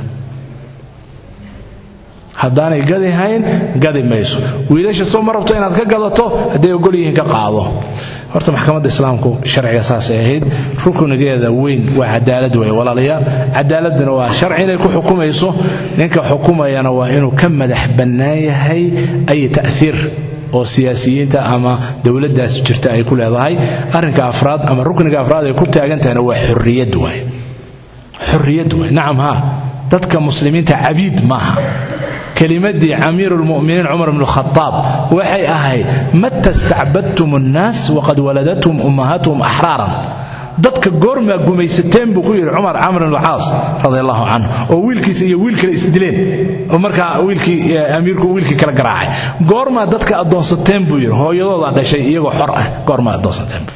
haddaanay gadi hayn gadi mayso wiilasha soo ma rabto inaad ka gadato hadday ogol yihiin ka qaado horta maxkamadda islaamku sharciga saasay ahayd ruknigeeda weyn waa cadaalad wey walaalayaal cadaaladuna waa sharci inay ku xukumayso ninka xukumayana waa inuu ka madax bannaan yahay ay ta'hiir oo siyaasiyiinta ama dowladdaas jirta ay ku leedahay arrinka afraad ama rukniga afraad ay ku taagan tahayna waa xorriyad waay xorriyad waay nacam haa dadka muslimiinta cabiid maaha kelimadii camiiru lmuminiin cumar bnu khaaab waxay ahayd mata stacbadtum annaas waqad waladathum ummahatuhum axraaran dadka goormaa gumaysateen buu ku yidhi cumar camr bn caas radi allahu canhu oo wiilkiisa iyo wiil kale isdileen oo markaa wiilkii amiirku wiilkii kala garaacay goormaa dadka addoonsateen buu yidhi hooyadoodaa dhashay iyagoo xor ah goormaa addoonsateen buu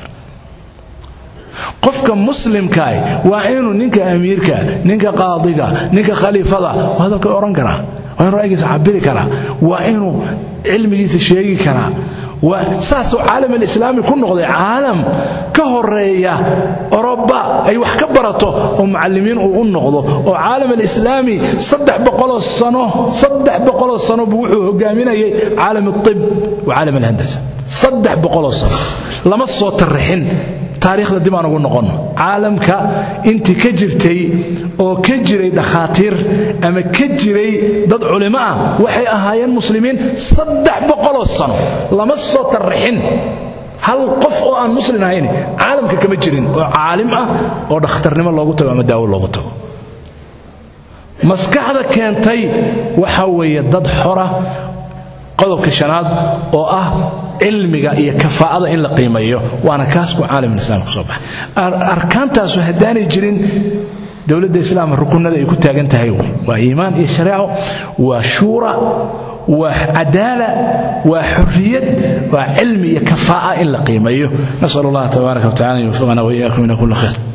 qofka muslimkaah waa inuu ninka amiirka ninka qaadiga ninka khaliifada waa hadalka odhan karaa waa inuu ra'yigiisa cabiri karaa waa inuu cilmigiisa sheegi karaa saasuu caalam alislaami ku noqday caalam ka horeeya oroba ay wax ka barato oo mucallimiin uu u noqdo oo caalam alislaami saddex boqoloo sano saddex boqoloo sano buu wuxuu hogaaminayay caalam alib wa caalam alhandasa saddex boqoloo sano lama soo tarrixin taariikhda dib aan ugu noqonno caalamka intii ka jirtay oo ka jiray dhakhaatiir ama ka jiray dad culimo ah waxay ahaayeen muslimiin saddex boqoloo sano lama soo tarrixin hal qof oo aan muslim ahayn caalamka kama jirin oo caalim ah oo dhakhtarnimo loogu tago ama daawo loogu tago maskaxda keentay waxa weeye dad xora qodobka shanaad oo ah cilmiga iyo kafaa'ada in la qiimeeyo waana kaas buu caalamulislaam ku soo baxay arkaantaasu haddaanay jirin dowladda islaamka rukunada ay ku taagan tahay wey waa iimaan iyo shareeco waa shuura waa cadaala waa xurriyad waa cilmi iyo kafaa'a in la qiimeeyo nasal allah tabaaraka wa tacala an yuwaffiqana wa iyaakum ila kulli khayr